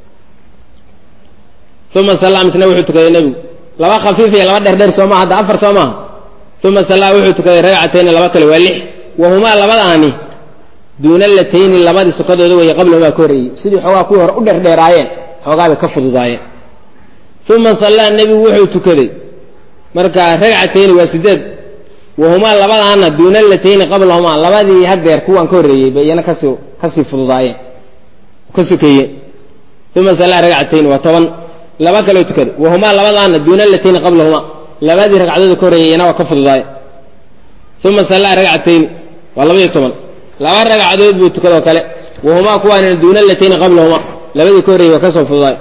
uma sallaa misna wuxuu tukaday nebigu laba khafiif iyo laba dheerdheer soo maha hadda afar soo maaha uma sallaa wuxuu tukaday ragcatayni laba kale waa lix wahumaa labadaani duuna latayni labadii sokadooda weeye qablahumaa ka horreeyey sidii xoogaa kuwii hore u dheerdheeraayeen xoogaa bay ka fududaayeen uma sallaa nebigu wuxuu tukaday marka ragcatayni waa sideed wahumaa labadaana duuna latayni qablahumaa labadii hadeer kuwaan ka horreeyey bay iyana kasii kasii fududaayeen ka sokeeyeen uma sallaa ragcatayni waa toban laba kaloo tukaday wahumaa labadaana duuna latayni qablahumaa labadii ragcadooda ka horreeyey iyana waa ka fududaayeen uma sallaa ragcatayni waa labaiyo toban laba ragcadood buu tukadoo kale wahumaa kuwaana duuna latayni qablahumaa labadii ka horreeyey waa kasoo fududaay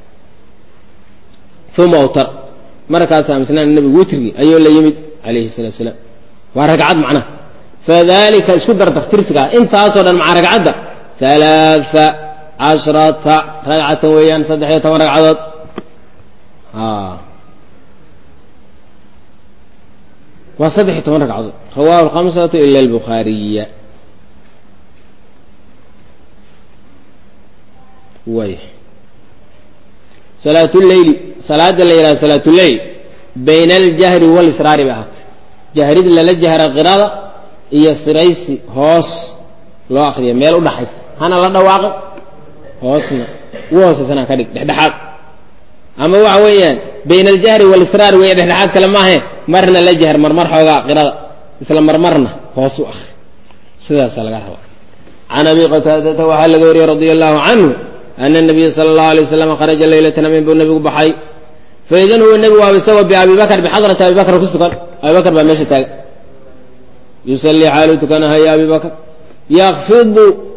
uma awtar markaasaa misnaan nebigu witrigii ayuu la yimid calayhi salatu wasalaam waa ragcad macnaha fadalika isku dardar tirsigaa intaasoo dhan maca ragcadda alaaa cashrata ragcatan weeyaan saddex iyo toban ragcadood waa saddex iyo toban ragcadood rawahu alkhamsatu ila albukhaariya way salaatuleyli salaada la yidhaha salaatuleyl bayna aljahri walisraari bay ahaatay jahrid lala jahra qirada iyo siraysi hoos loo akriya meel u dhaxaysa hana la dhawaaqo hoosna ugu hoosaysana ka dhig dhexdhexaad ama waxa weeyaan bayna aljahri walisraar weeye dhexdhexaad kale maahe marna la jahr marmar xoogaa qirada isla marmarna hoos u akri sidaasaa laga rabaa can abi qataadata waxaa laga wariyey radia allahu canhu ana nabiya sala allahu alay waslam kharaja leylatan amin buu nabigu baxay faidan huwa nebigu waaba isagoo biabi bakr bixadrati abi bakr ku sugan abi bakr baa meesha taagan yusallii xaalu tukanahaya abi bakr yakfidu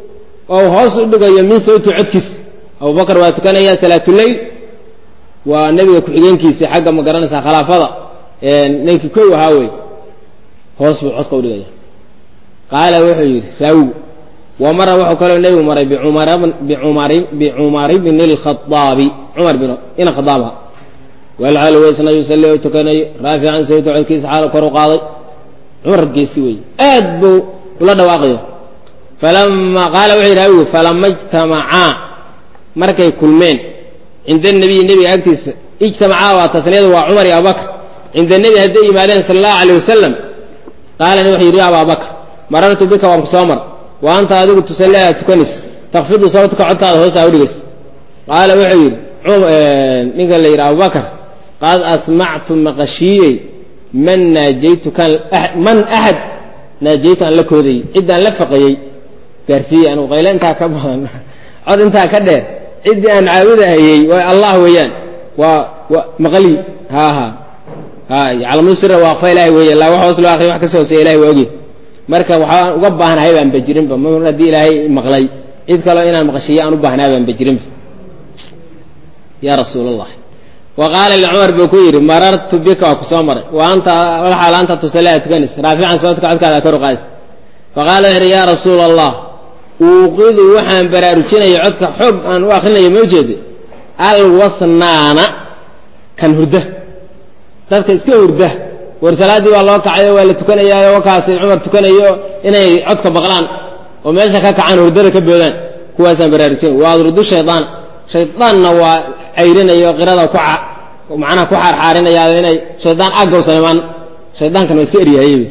oo hoos u dhigayo min sawti codkiis abubakar waa tukanaya salaatuleyl waa nebiga ku-xigeenkiisi xagga ma garanaysaa khilaafada ninkii kow ahaa wey hoos buu codka udhigaya qaala wuxuu yidhi raawigu wa mara wuxuu kaloo nebigu maray bicumar bni lkhaaabi cumar bin ina khadaabha walxaal weysna yusalli oo tukanayo raafican sawta codkiisa xaal kor u qaaday cumar geesi wey aad buu ula dhawaaqayo falama qaala wuxuu yidhi raawigu falama ijtamacaa markay kulmeen cinda nebiyi nebiga agtiisa ijtamacaa waa tasniyadu waa cumar iyo abubakr cinda nebi hadday yimaadeen sala allahu alay wasalam qaala nebi wuxuu yidhi ya ababakr marartu bika waan ku soo mar wa anta adigu tusalli aad tukanaysa takfidu sawtka codkaada hoosaa udhigays qaala wuxuu yidhi ninka la yidhi abubakr qad asmactu maqashiiyey man naajaytu kan man axad naajaytu aan la koodayey ciddaan la faqayey gaarsiiyey anigu qayle intaa ka badan cod intaa ka dheer ciddii aan caabudahayey waa allah weeyaan waa wa maqli ha ha ha yaclamu sira waaqfa ilahay weeye laa wax hoos loo akriya wax ka soo hooseya ilahay waa oge marka waxaan uga baahnahay baan bajirinba mar haddii ilaahay maqlay cid kaleo inaan maqashiiyo aan u baahnaa baan bajirinba ya rasuul allah wa qaala licumar buu ku yidhi marartu bika waa ku soo maray wa anta walxaal anta tusalliha tukanaysa raafican sababtka codkaada kor u qaadaysa faqaala wuxu yidhi yaa rasuula allah uuqidu waxaan baraarujinaya codka xoog aan u akrinayo ma ujeeda alwasnaana kan hurda dadka iska hurda war salaaddii baa loo kacayo waa la tukanayaayo wakaasi cumar tukanayo inay codka baqlaan oo meesha ka kacaan hurdada ka boodaan kuwaasaan baraarujinay waa adrudu shaydaan shaydaanna waa cayrinayo qirada ku macnaha ku xaarxaarinaya inay shaydaan aggowsan imaan shaydaankan waa iska eryahayey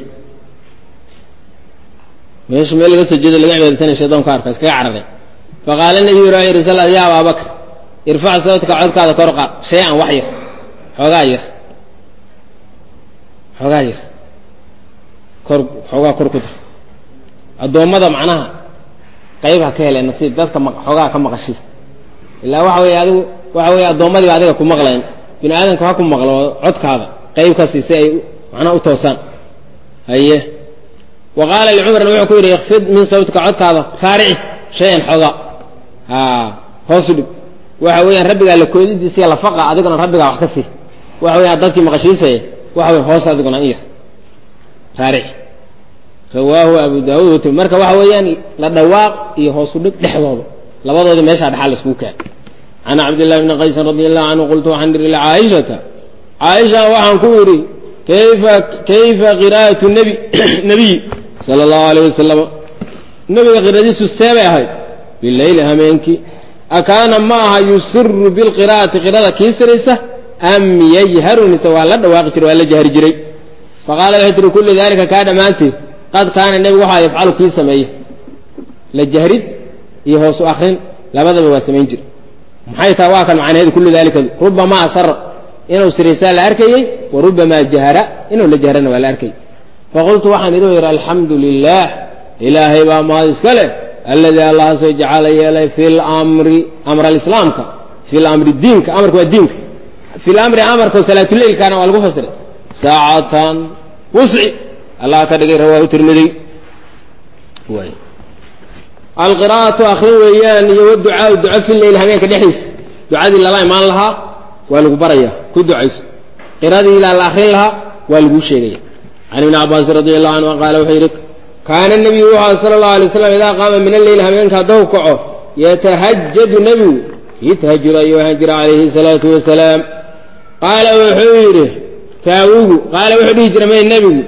meesha meel laga soo jeedo laga cibaadaysanaya shaydan ka arka iskaga cararay faqaala nabiyu ra yidhi sal ya abaabakr irfac sawtka codkaada kor qaad shay-an wax yar xoogaa yar xoogaa yar kor xoogaa kor ku dar addoommada macnaha qayb ha ka heleen nasiib dadka xoogaa ka maqashi ilaa waxa weeye adigu waxa weeye addoommadiiba adiga ku maqlayn bini aadamka ha ku maqlo codkaada qayb ka sii si ay macnaha u toosaan haye wa qaala licumarna wuxuu ku yidhi ikfid min sawtika codkaada raarici shayan xoogaa ha hoosu dhig waxa weeyaan rabbigaa la koodidiisiya lafaqa adiguna rabbigaa wax ka sii waxa weeyaan dadkii maqashiisaya waxa weye hoos adiguna in yar raarici rawaahu abu daawuud wati marka waxa weeyaan la dhawaaq iyo hoosu dhig dhexdooda labadoodii meeshaa dhexaa laiskugu kaan can cabdillahi bni qaysin radi allahu canhu qultu waxaan idhi licaaishata caaisha waxaan ku idhi kayfa kayfa qiraa'atu nebi nebiy sala allahu alayh wasalam nebiga qiradiisu seebay ahayd bileyli hameenkii akaana ma aha yusiru bilqiraa'ati qirada kii siraysa am yajharu mise waa la dhawaaqi jiray waa la jahri jiray faqaala waxay tihi kullu dalika kaa dhammaanteed qad kaana nebigu waxaa yafcalu kii sameeye la jahrid iyo hoosu akrin labadaba waa samayn jira maxay tahay waa kan macnaheedu kullu dalikadu rubamaa asara inuu siraysaa la arkayey wa rubamaa jahara inuu la jahrana waa la arkayay faqultu waxaan idhi yidhi alxamdu lilah ilaahay baa mahad iska leh alladii allahasoo jacala yeelay fi lamri amr alislaamka fi lamri diinka amarka waa diinka fi lamri amarka salaatuleylkaana waa lagu fasiray saacatan wusci allah ka dhigay rawaahu tirmidiy way alqiraa'atu akrin weeyaan iyo waducaau duco fi leyl habeenka dhexdiisa ducadii lala imaan lahaa waa lagu baraya ku ducayso qiradii ilaa la akrin lahaa waa laguu sheegaya can ibni cabaasin radi allahu canhu qaala wuxuu yidhi kaana nebiyu wuxuu aha sala allahu alay slam idaa qaama min alleyl habeenka haddau kaco yatahajadu nebigu kii tahajud ayuu ahaan jira calayhi salaatu wasalaam qaala wuxuu yidhi raawigu qaala wuxuu dhihi jira may nebigu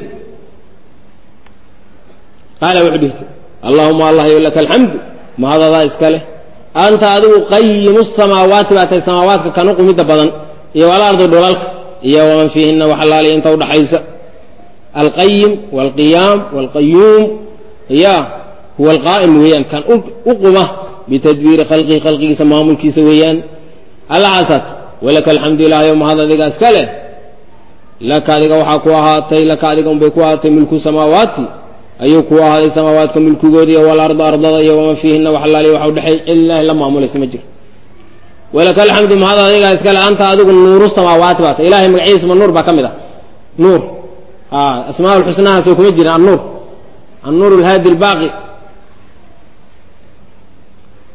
qaala wuxuu dhihi jira allahuma allah yo laka alxamdu mahadadaa iska leh anta adigu qayimu samaawaati baa tahay samaawaadka kanu qumidda badan iyo walardi dhulalka iyo waman fiihina wax alaaliya inta udhaxaysa alqayim walqiyaam walqayuum ya huwa alqaa'im weeyaan kan u quma bitadbiiri khalqihi khalqigiisa maamulkiisa weeyaan allahaasaat walaka alxamdu ilahayo mahad adiga iska leh laka adiga waxaa ku ahaatay laka adiga unbay ku ahaatay mulku samaawaati ayuu ku ahaaday samaawaadka mulkigoodi iyo walarda ardada iyo waman fiihina wax alaaliya waxa udhexay ilaahi la maamulaysa ma jiro walaka alxamdu mahad adigaa iskale anta adigu nuuru samaawaati baa ta ilahay magaciisa ma nuur baa ka mid ah nuur asmaa lxusnahaasoo kuma jirin annuur annuur alhaadi albaaqi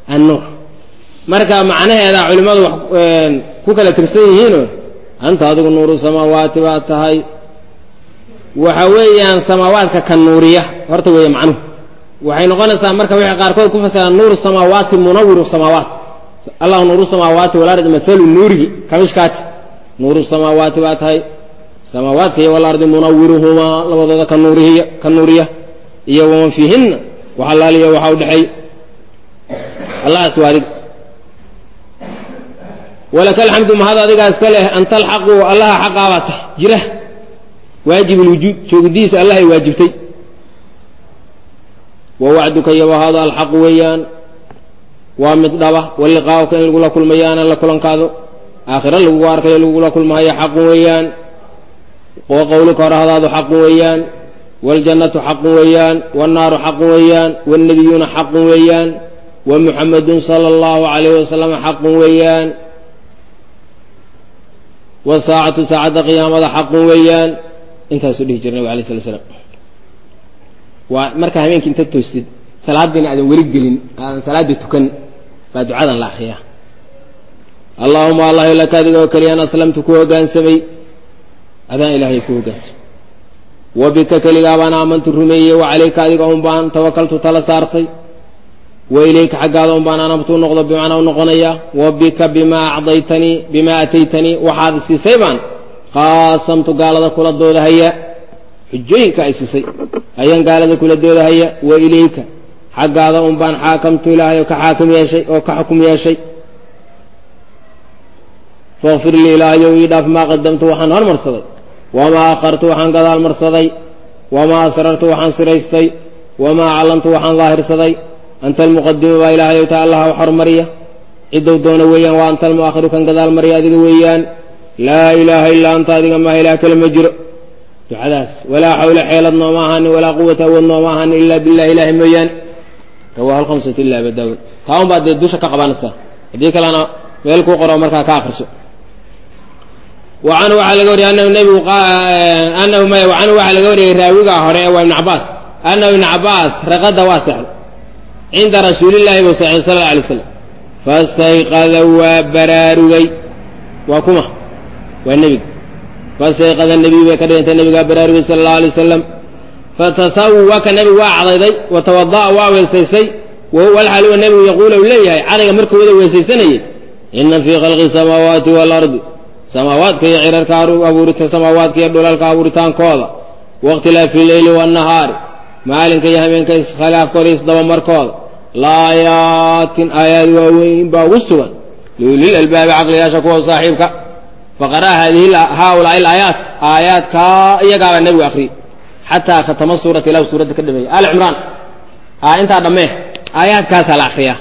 annuur marka macnaheeda culimmadu wax ku kala tirsan yihiino anta adigu nuuru samaawaati baa tahay waxa weeyaan samaawaadka ka nuuriya horta weeye macnuhu waxay noqonaysaa marka waxay qaarkood ku fasiraan nuuru samaawaati munawiru samaawaat allahu nuuru samaawaati walardi mathalu nuurihi kamishkaati nuuru samaawaati baa tahay samaawaadka iyo walardi munawiruhumaa labadooda ka nuurihiya ka nuuriya iyo waman fiihinna wax allaaliya waxa u dhexeey allahas waa adiga walaka alxamdu mahad adigaa iska leh anta alxaqu allaha xaqaabaa tahay jira waajib lwujuud joogidiisa allahay waajibtay wa wacduka yabahaado alxaqu weeyaan waa mid dhaba waliqaa'uka in lagula kulmayaana la kulankaado aakhiro lagugu arkayo lagula kulmahayo xaqun weeyaan wa qowluka horahdaadu xaqun weeyaan waljannatu xaqun weeyaan wannaaru xaqun weeyaan wannabiyuuna xaqun weeyaan wa muxamadun sala allahu calayh wasalam xaqun weeyaan wasaacatu saacadda qiyaamada xaqun weeyaan intaasuu dhihi jira nabig alay sala slam waa markaa habeenkii inta toosid salaadiina aadan weli gelin aadan salaada tukan baa ducadan la akriyaa allahuma allah laka adiga oo keliyaan aslamtu ku hoggaansamay adaan ilaahay ku hoggaansamay wa bika keligaa baan aamantu rumeeyey wa calayka adiga un baan tawakaltu tala saartay wa ilayka xaggaada un baan anabtu noqdo bimacnaa u noqonaya wa bika bimaa acdaytanii bimaa ataytanii waxaad siisay baan qaasamtu gaalada kula doodahaya xujooyinka ay siisay ayaan gaalada kula doodahaya wa ilayka xaggaada un baan xaakamtu ilaahay oo ka xaakim yeeshay oo ka xukum yeeshay fakfir lii ilaahayow ii dhaaf maa qadamtu waxaan hormarsaday wamaa akhartu waxaan gadaal marsaday wamaa asrartu waxaan siraystay wamaa callamtu waxaan daahirsaday anta almuqadimu baa ilaahayow ta allaha wax hormariya cidow doona weeyaan waa anta almu'akhiru kan gadaal mariya adiga weeyaan laa ilaaha ilaa anta adiga maaha ilaah kale ma jiro ducadaas walaa xawla xeelad nooma ahaanin walaa quwata awood nooma ahaanin ilaa billahi ilaahi mooyaane rawahu alhamsatu ila aba daawud taa un baad dee dusha ka qabanaysaa haddii kalena meel kuu qoro markaa ka akriso wa canhu waxaa laga wariyay anahu nebigu anahu maya wa canhu waxaa laga wariyay raawiga hore waa ibnu cabaas anahu ibnu cabaas raqada waa sexday cinda rasuulillahi buu sexday sala alla alay slam fastayqada waa baraarugay waa kuma waa nebiga fastayqada nebiyu bay ka dhigantay nebigaa baraarugay sala allahu alay wasalam fatasawwaka nebigu waa cadayday wa tawada'a waa weysaysay walxal huwa nebigu yaquulu u leeyahay cadayga markuu wada weysaysanayay ina fii khalqi samaawaati waalardi samaawaadka iyo cirarka abuurita samaawaadka iyo dhulalka abuuritaankooda waاkhtilaafi leyli waannahaari maalinka iyo habeenka iskhilaafkooda isdabamarkooda laayaatin aayaad waaweyn baa ugu sugan liulil albaabi caqliyaasha kuwa saaxiibka faqara'a haadihi haaulaai alaayaat aayaadkaa iyagaabaa nebigu akriyey xataa khatama suurata ilahu suuradda ka dhameeyey ali cimraan a intaa dhammee aayaadkaasaa la akriyaa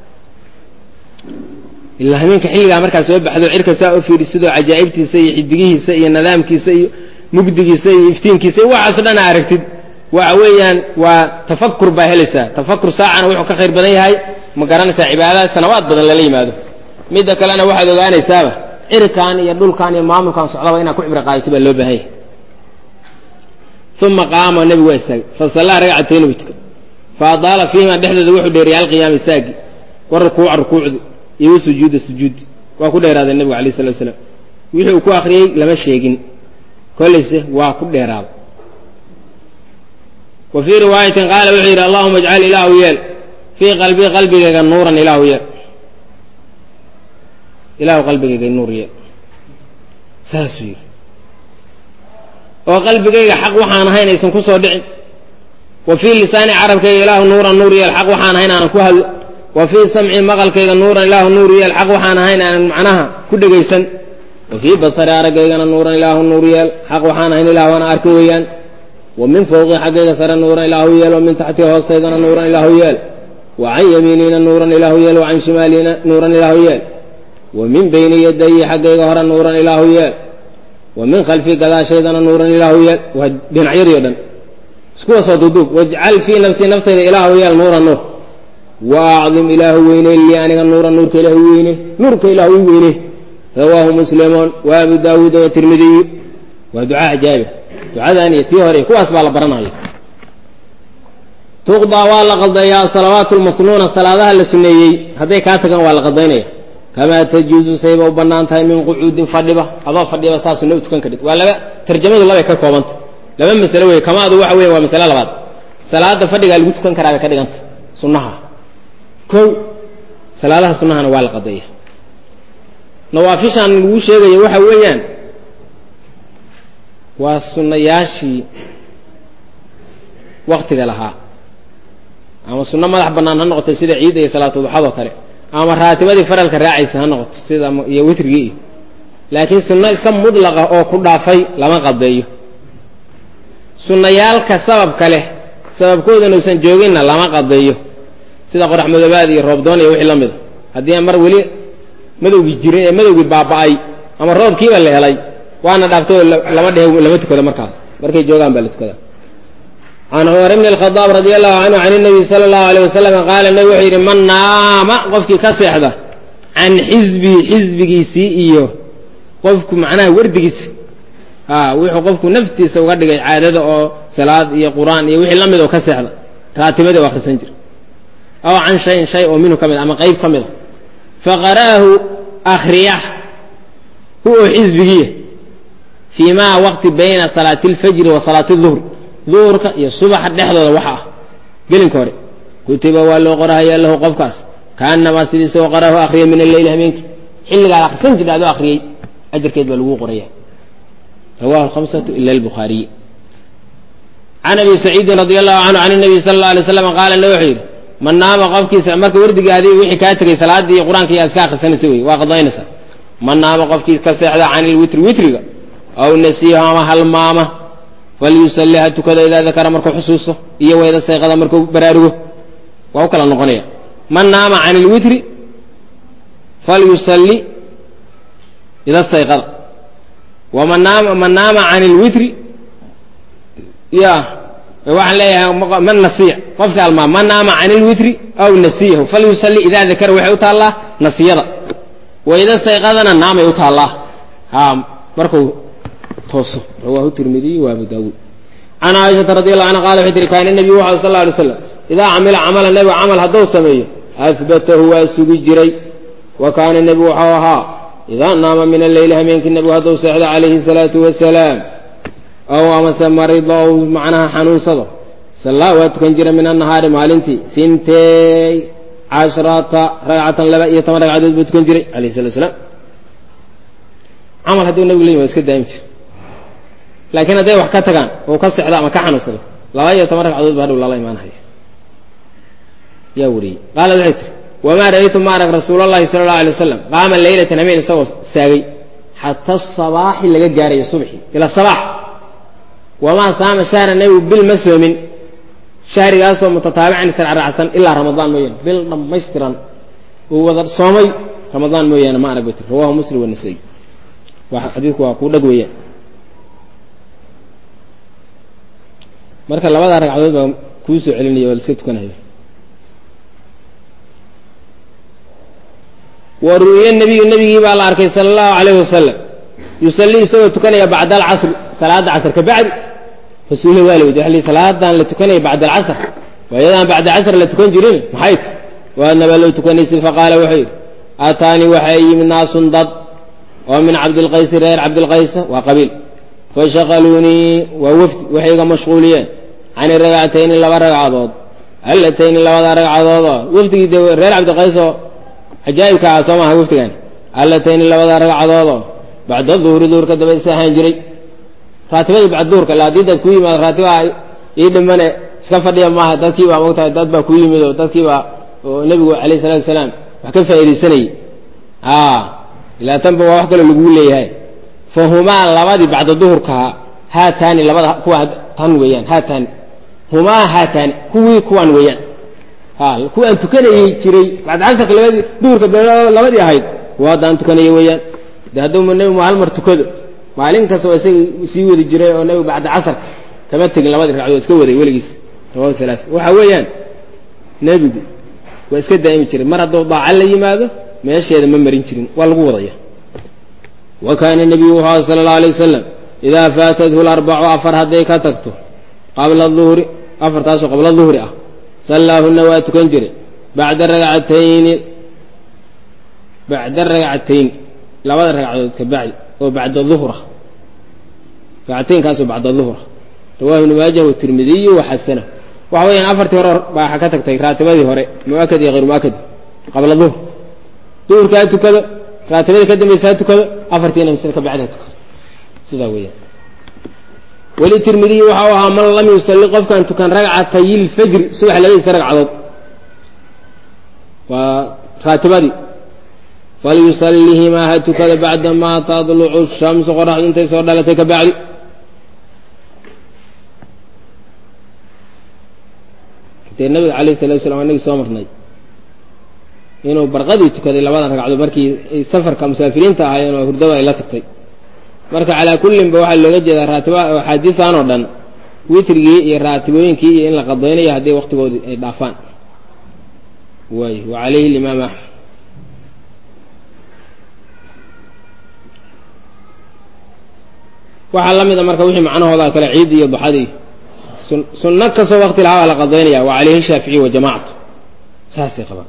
ilaa habeenka xilligaa markaa soo baxdo cirka saa u fiidhi sidoo cajaa'ibtiisa iyo xidigihiisa iyo nidaamkiisa iyo mugdigiisa iyo iftiinkiisa iyo waxaaso dhan a aragtid waxa weeyaan waa tafakur baa helaysaa tafakur saacana wuxuu ka khayr badan yahay ma garanaysaa cibaadada sanawaad badan lala yimaado midda kalena waxaad ogaanaysaaba cirkan iyo dhulkan iyo maamulkan socdaba inaad ku cibro qaadato baa loo baahan yahay uma qaama nebigu waa istaagay fasallaa ragcatayni buu tukay fa adaala fiihima dhexdooda wuxuu dheeriyay alqiyaama istaagi wa rukuuca rukuucdi iyo wa sujuuda sujuudi waa ku dheeraaday nebigu alayh salatu wasalaam wixii uu ku akriyey lama sheegin kollayse waa ku dheeraaday wa fii riwaayatin qaala wuxuu yidhi allahuma ajcal ilaahu yeel fii qalbii qalbigayga nuuran ilaahu yeel ilaahu qalbigayga nuur yeel saasuu yidhi oo qalbigayga xaq waxaan ahayn aysan ku soo dhicin wa fii lisaani carabkayga ilaahu nuuran nuur yeel xaq waxaan ahayn aanan ku hadlo wa fii samci maqalkayga nuuran ilaahu nuur yeel xaq waxaan ahayn aanan macnaha ku dhegaysan wa fii basari aragaygana nuuran ilaahu nuur yeel xaq waxaan ahayn ilaahu ana arki weeyaan wa min fawqi xaggayga sare nuuran ilaahu yeel wa min taxti hoostaydana nuuran ilaahu yeel wa can yamiinina nuuran ilaahu yeel wa can shimaalina nuuran ilaahu yeel wa min bayni yadayi xaggayga hore nuuran ilaahu yeel wa min khalfi gadaashaydana nuuran ilaahu yeel waa dhinacyadii o dhan iskuwasoo duuduub wajcal fii nafsii naftayda ilaahu yeel nuuran nuur wa acdim ilaahu weyne lii aniga nuuran nuurka ilaahu weyne nuurka ilaahu i weyne rawaahu muslimuun wa abu daawuuda watirmidiyu waa ducaa ajaabi ducadan iyo tii hore kuwaas baa la baranaya tuqdaa waa la qaldayaa asalawaatu lmasnuuna salaadaha la suneeyey hadday kaa tagaan waa la qaldaynaya kamaa tajuuzu sayba u bannaan tahay min qucuudin fadhiba adoo fadhiba saa sunna u tukan kadhid waa laba tarjamadu labay ka koobanta laba masalo wey kamaadu waxa weya waa masale labaad salaada fadhigaa lagu tukan karaa bay ka dhiganta sunnaha kow salaadaha sunnahana waa la qadeeya nawaafishaan lagu sheegaya waxa weeyaan waa sunnayaashii waktiga lahaa ama sunno madax bannaan ha noqoto sida ciidda iyo salaatuduxadoo kale ama raatibadii faralka raacaysa ha noqoto sida iyo witrigii iyo laakiin sunno iska mudlaqa oo ku dhaafay lama qadeeyo sunnayaalka sababka leh sababkoodan uusan jooginna lama qadeeyo sida qorax madoobaad iyo roobdoon iyo wixii la mida haddii aan mar weli madowgii jirin ee madowgii baaba'ay ama roobkiiba la helay waana dhaaftay oo lama dhehe lama tukado markaas markay joogaan baa la tukada can cumar bni alkhadaab radi allahu canhu can nabiy sala allahu aleyh wasalam qaala nabi wuxuu yidhi man naama qofkii ka seexda can xisbii xisbigiisii iyo qofku macnaha wardigiisa a wuxuu qofku naftiisa uga dhigay caadada oo salaad iyo qur-aan iyo wixii la mid oo ka seexda raatibadii u akhrisan jira aw can shayin shay oo minhu ka mid ama qayb ka mida faqara'ahu akhriyah hu oo xisbigiiya fii ma waqti bayna salaati alfajri wa salaati duhri duhurka iyo subaxa dhexdooda waxa ah gelinka hore kutiba waa loo qorahayaa lahu qofkaas kaanamaa sidiisa oo qaraahu akriya min alleyli habeenkii xilligaad akhrisan jirta adoo akhriyey ajarkeed baa lagu qoraya rawahu alhamsatu ila albukhaariy can abi saciidin radi allahu canhu can nabiy sala alla alay slam qaala na wuxuu yidhi man naama qofkiisa marka wardigaadii wixii kaa tegay salaadii iyo qur-aanka yaa iska akhrisanaysa wey waa qadaynaysaa man naama qofkii ka seexda can ilwitri witriga aw nasiiha ama halmaama falyusalli ha tukada idaa dakara markuu xusuusto iyo wayda sayqada markuu baraarugo waa u kala noqonaya man naama can ilwitri falyusalli ida sayqada waman naama man naama can ilwitri ya waxaan leeyahay man nasiya qofka almaam man naama can ilwitri aw nasiyahu falyusalli idaa dakara waxay u taallaa nasiyada wayda sayqadana naamay u taallaa ha markuu tooso rawahu tirmidiy wa abu daawuud can caaishata radi allahu canha qala waxay tihi kaana nebiyu wuxu sal lla alay slam idaa camila camala nebigu camal hadduu sameeyo ahbatahu waa sugi jiray wa kaana nebigu waxau ahaa idaa naama min alleyli hameenkii nebigu hadduu seexdo calayhi salaatu wasalaam ow amase marido ou macnaha xanuunsado sallaa waa tukan jira min annahaari maalintii sintey cashrata ragcatan laba iyo toban ragcadood buu tukan jiray alayh salatu salaam camal hadduu nebigu leeyi waa iska daa'im jira laakiin hadday wax ka tagaan oo ka sexdo ama ka xanuunsado laba iyo toban ragcadood ba hadhow lala imaanhaya yaa wariyey qaalad waxay tiri wamaa ra'aytu ma arag rasuul allahi sala allahu alay wasalam qaama leylatan hameen isagoo saagay xata sabaaxi laga gaarayo subxi ila sabaax wamaa saama shahra nebigu bil ma soomin shahrigaasoo mutataabican israacraacsan ilaa ramadaan mooyaane bil dhammaystiran uu wada soomay ramadaan mooyaane ma arag bay tiri rawahu muslim wanasay xadiidku waa kuu dhag weeyaan marka labadaa ragcadood baa kuu soo celinaya waa la iska tukanaya wa ru'ya nebiyu nebigii baa la arkay sala allahu calayhi wasalam yusallii isagoo tukanaya bacda alcasri salaada casr ka bacdi rasuulla waa la weydiy waxa li salaadan la tukanaya bacda alcasr waa iyadaan bacda casr la tukan jirin maxay ti waadnaba loo tukanaysin faqaala wuxuu yidhi aataanii waxaa yimid naasun dad oo min cabdilqaysi reer cabdilqaysa waa qabiil fashaqaluunii waa wafdi waxay iga mashquuliyeen cani ragcatayni laba ragcadood allatayni labada ragcadoodoo wafdigii de reer cabdiqays oo cajaa'ibka ah soo maaha wafdigan allatayni labada ragcadoodoo bacda duhri duhurka dabadiisa ahaan jiray raatibadii bacda duhurka ila haddii dad ku yimaado raatibaa ii dhimane iska fadhiya maaha dadkii baa mogtahay dad baa ku yimid oo dadkii baa oo nebigu alayh salatu wasalaam wax ka faa'iidaysanayay ilaa tanba waa wax kaloo laguu leeyahay fahumaa labadii bacda duhurkaha haataani labada kuwa tan weeyaan haataani humaa haataani kuwii kuwan weeyaan kuwaan tukanayey jiray bacda casarka labadii duhurka labadii ahayd kuwa haddaan tukanaya weeyaan de hadduu nebigu hal mar tukado maalin kasta waa isaga sii wadi jiray oo nebigu bacda casarka kama tegin labadii ragcadood iska waday weligiis rawahu halaa waxa weeyaan nebigu waa iska daa'imi jiray mar hadduu daaca la yimaado meesheeda ma marin jirin waa lagu wadaya wa kaana nebiyu wuxuu aha sala allau alay wasalam idaa faatathu larbacu afar hadday ka tagto qabla duhri afartaasoo qabla duhri ah sallaahuna waa tukan jiray bacda ragcatayni bacda ragcatayn labada ragcadood ka bacdi oo bacda duhra ragcataynkaasoo bacda duhra rawahu ibnu maajah watirmidiyu waxasana waxa weeyaan afartii hore baa ka tagtay raatibadii hore muakad iyo hayr muakad qabla duhr duhurka ha tukado raatibadii ka dambaysa ha tukado afartiina misle ka bacdi ha tukado sidaa weeyaan weli tirmidiyi waxau ahaa man lam yusalli qofkaan tukan ragcatay lfajri subax labadiisa ragcadood waa raatibadii falyusalihimaa ha tukada bacda maa tadlucu shamsu qoraxdu intay soo dhalatay ka bacdi dee nabiga alayh salatu slam anagii soo marnay inuu barqadii tukaday labadan ragcadood markii safarka musaafiriinta ahaayeen oo hurdada ay la tagtay marka calaa kullinba waxaa looga jeedaa raatiba axaadiistan oo dhan witrigii iyo raatibooyinkii iyo in la qadaynayo haddii waktigoodii ay dhaafaan waay wa calayhi limaam axmed waxaa la mid a marka wixii macnahooda kale ciid iyo duxadii sunno kastoo wakti lahaa baa la qadaynaya wa calayhi shaaficiy wa jamaacatu saasay qabaan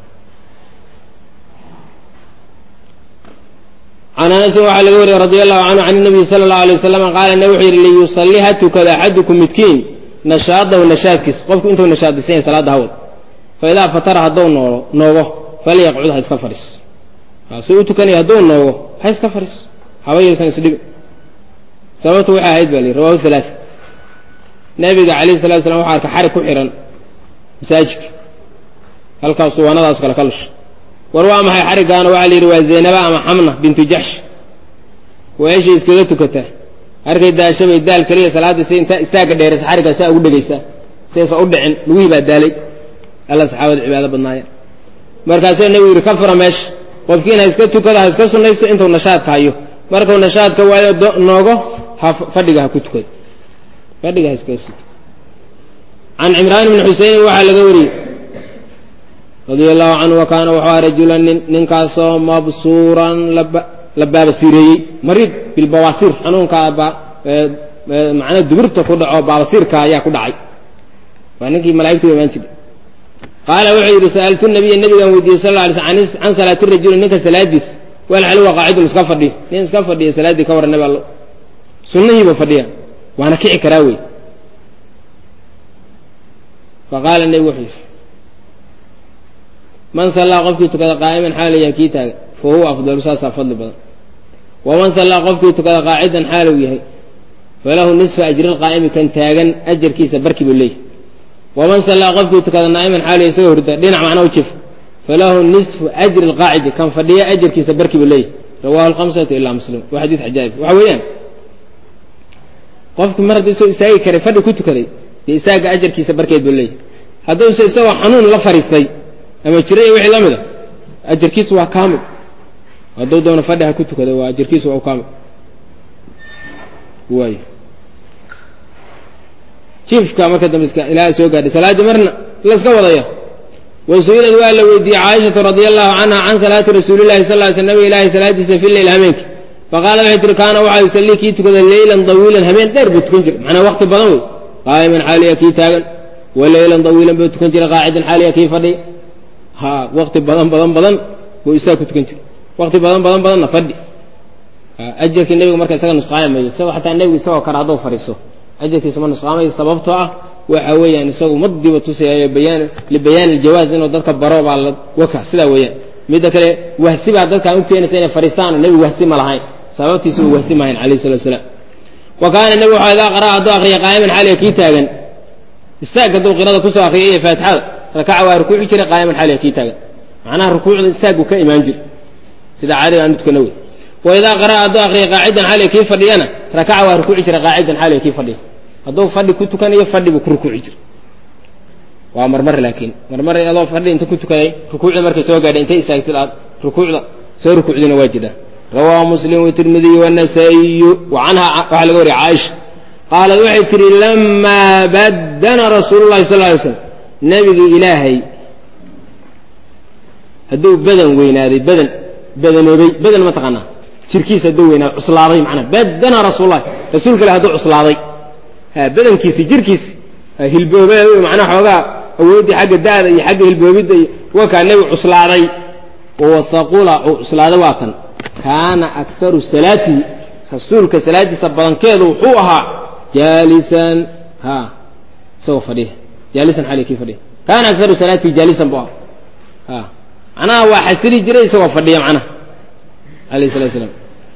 can anasin waxaa laga wariyey radi allahu canhu can nabiyi sala allahu alay wasalam qaala nabi wuxuu yidhi liyusalli ha tukada axadukum midkiin nashaadahu nashaadkiis qofku intuu nashaadisan yahay salaadda hawad fa idaa fatara hadduu noolo noogo falyaqcud ha iska fadhiis si u tukanaya hadduu noogo ha iska fadhiis habayaysan isdhigin sababtu waxay ahayd ba li rawahu halaa nabiga calayhi salatu slam waxa arka xarig ku xihan masaajidka halkaasuu wanadaas kale ka lusha war waa maxay xariggaana waxaa la yidhi waa zaynaba ama xamna bintu jaxsh weeshay iskaga tukataa arkay daashabay daal keliya salaadda si inta istaagga dheeraysa xariggaa saa ugu dhegaysaa saysa u dhicin lugihii baa daalay alla saxaabada cibaado badnaayeen markaasuu nebigu yidhi ka fura meesha qofkiin ha iska tukado ha iska sunnayso intuu nashaadka hayo markuu nashaadka waayo noogo ha fadhiga ha ku tukado fadhiga ha iskaga suto can cimraan bni xuseynin waxaa laga wariyey radia allahu canhu wa kaana wuxuu aha rajulan nin ninkaasoo mabsuuran la baabasiireeyey mariid bilbawaasiir xanuunkaa macnaa dubirta ku dhaco baabasiirka ayaa ku dhacay waa ninkii malaigtu imaan jiray qaala wuxuu yidhi sa'altu nabiya nabigaan weydiiyey sal lla alay sl can salaati rajuli ninka salaadiis walxal waa qaacidun iska fadhiyo nin iska fadhiya salaaddii ka warran nabi allo sunnihiiba fadhiya waana kici karaa wey faqaala nebigu wuxuu yidhi man sallaa qofkii tukada qaa'iman xaalu yahay kii taaga fa huwa afdalu saasaa fadli badan waman sallaa qofkii tukada qaacidan xaaluu yahay falahu nisfa ajri lqaa'imi kan taagan ajarkiisa barki buu leeyahy waman sallaa qofkii tukada naa'iman xaalu yahay isagoo hurda dhinac macna u jif falahu nisfu ajri lqaacidi kan fadhiya ajarkiisa barki buu leeyahy rawahu lhamsatu ilaa muslim waa xadiid cajaa'ib waxa weeyaan qofki mar hadduu isagoo istaagi karay fadhi ku tukaday dee istaaga ajarkiisa barkeed buu leeyahy hadduuse isagoo xanuun la fariistay ama jira iyo wixii la mid a ajarkiisu waa kaamil hadduu doono fadhi ha ku tukada waa ajarkiisu waa kaamil waayo jiifka marka dambe iska ilaaha soo gaadhay salaaddii marna laska wadaya wasuilad waa la weydiiyey caaishatu radia allahu canha can salaati rasuulillahi sal ly sl nabiga ilaahay salaadiisa fi leyl hameenki faqaala waxay tihi kaana waxaa yusallii kii tukada leylan dawiilan habeen dheer buu tukan jiray macnaa wakti badan wey qaa'iman xaaliya kii taagan wa leylan dawiilan buu tukan jiray qaacidan xaaliya kii fadhiya ha wakti badan badan badan buu isaga ku tukan jiray wakti badan badan badanna fadhi ajarkii nebigu marka isaga nusqaami mayo isagoo xataa nebigu isagoo kale hadduu fadhiiso ajarkiisa ma nusqaamayo sababtoo ah waxa weeyaan isagu madiba tusayayo bayaan libayaan iljawaaz inuu dadka baro baa la waka sidaa weeyaan midda kale wahsi baa dadkaan u keenaysa inay fadhiistaan nebigu wahsi ma lahayn sababtiisa uu wahsi mahayn alayh salatu wasalaam wa kaana nebigu waxaa idaa qaraa hadduu akriya qaa'iman xaaliya kii taagan istaag hadduu qirada kusoo akriyay iyo faatixada rakaca waa rukuuci jiray qaa'iman xaaliya kii taagan macnaha rukuucda istaaguu ka imaan jira sida caadiga aanu tukana wey wa idaa qaraa hadduu akriya qaacidan xaaliya kii fadhiyana rakaca waa rukuuci jiray qaacidan xaaliya kii fadhiya hadduu fadhi ku tukanayo fadhi buu ku rukuuci jira waa marmar laakiin marmar adoo fadhi inta ku tukaday rukuucda markay soo gaadhay intay istaagtid aad rukuucda soo rukuucdina waa jidhaa rawaahu muslim watirmidiy wanasaa'iyu wa canha waxaa laga wariya caaisha qaalad waxay tihi lamaa baddana rasuulu llahi sal ly slam nebigii ilaahay hadduu badan weynaaday badan badanoobay badan ma taqaanaa jirkiisa hadduu weynaaday cuslaaday macnaa baddana rasuululahi rasuulka ilah hadduu cuslaaday badankiisi jirkiisi hilboobe macnaha xoogaa awooddii xagga da'da iyo xagga hilboobidda iyo wakaa nebigu cuslaaday wawasaqula uu cuslaaday waa kan kaana akharu salaatihi rasuulka salaadiisa badankeedu wuxuu ahaa jaalisan ha isagoo fadhiya jaalisan xali kii fadhiya kaana akharu salaatihi jaalisan bu aha ha macnaha waa xasili jiray isagoo fadhiya macnaha alayh salatu slam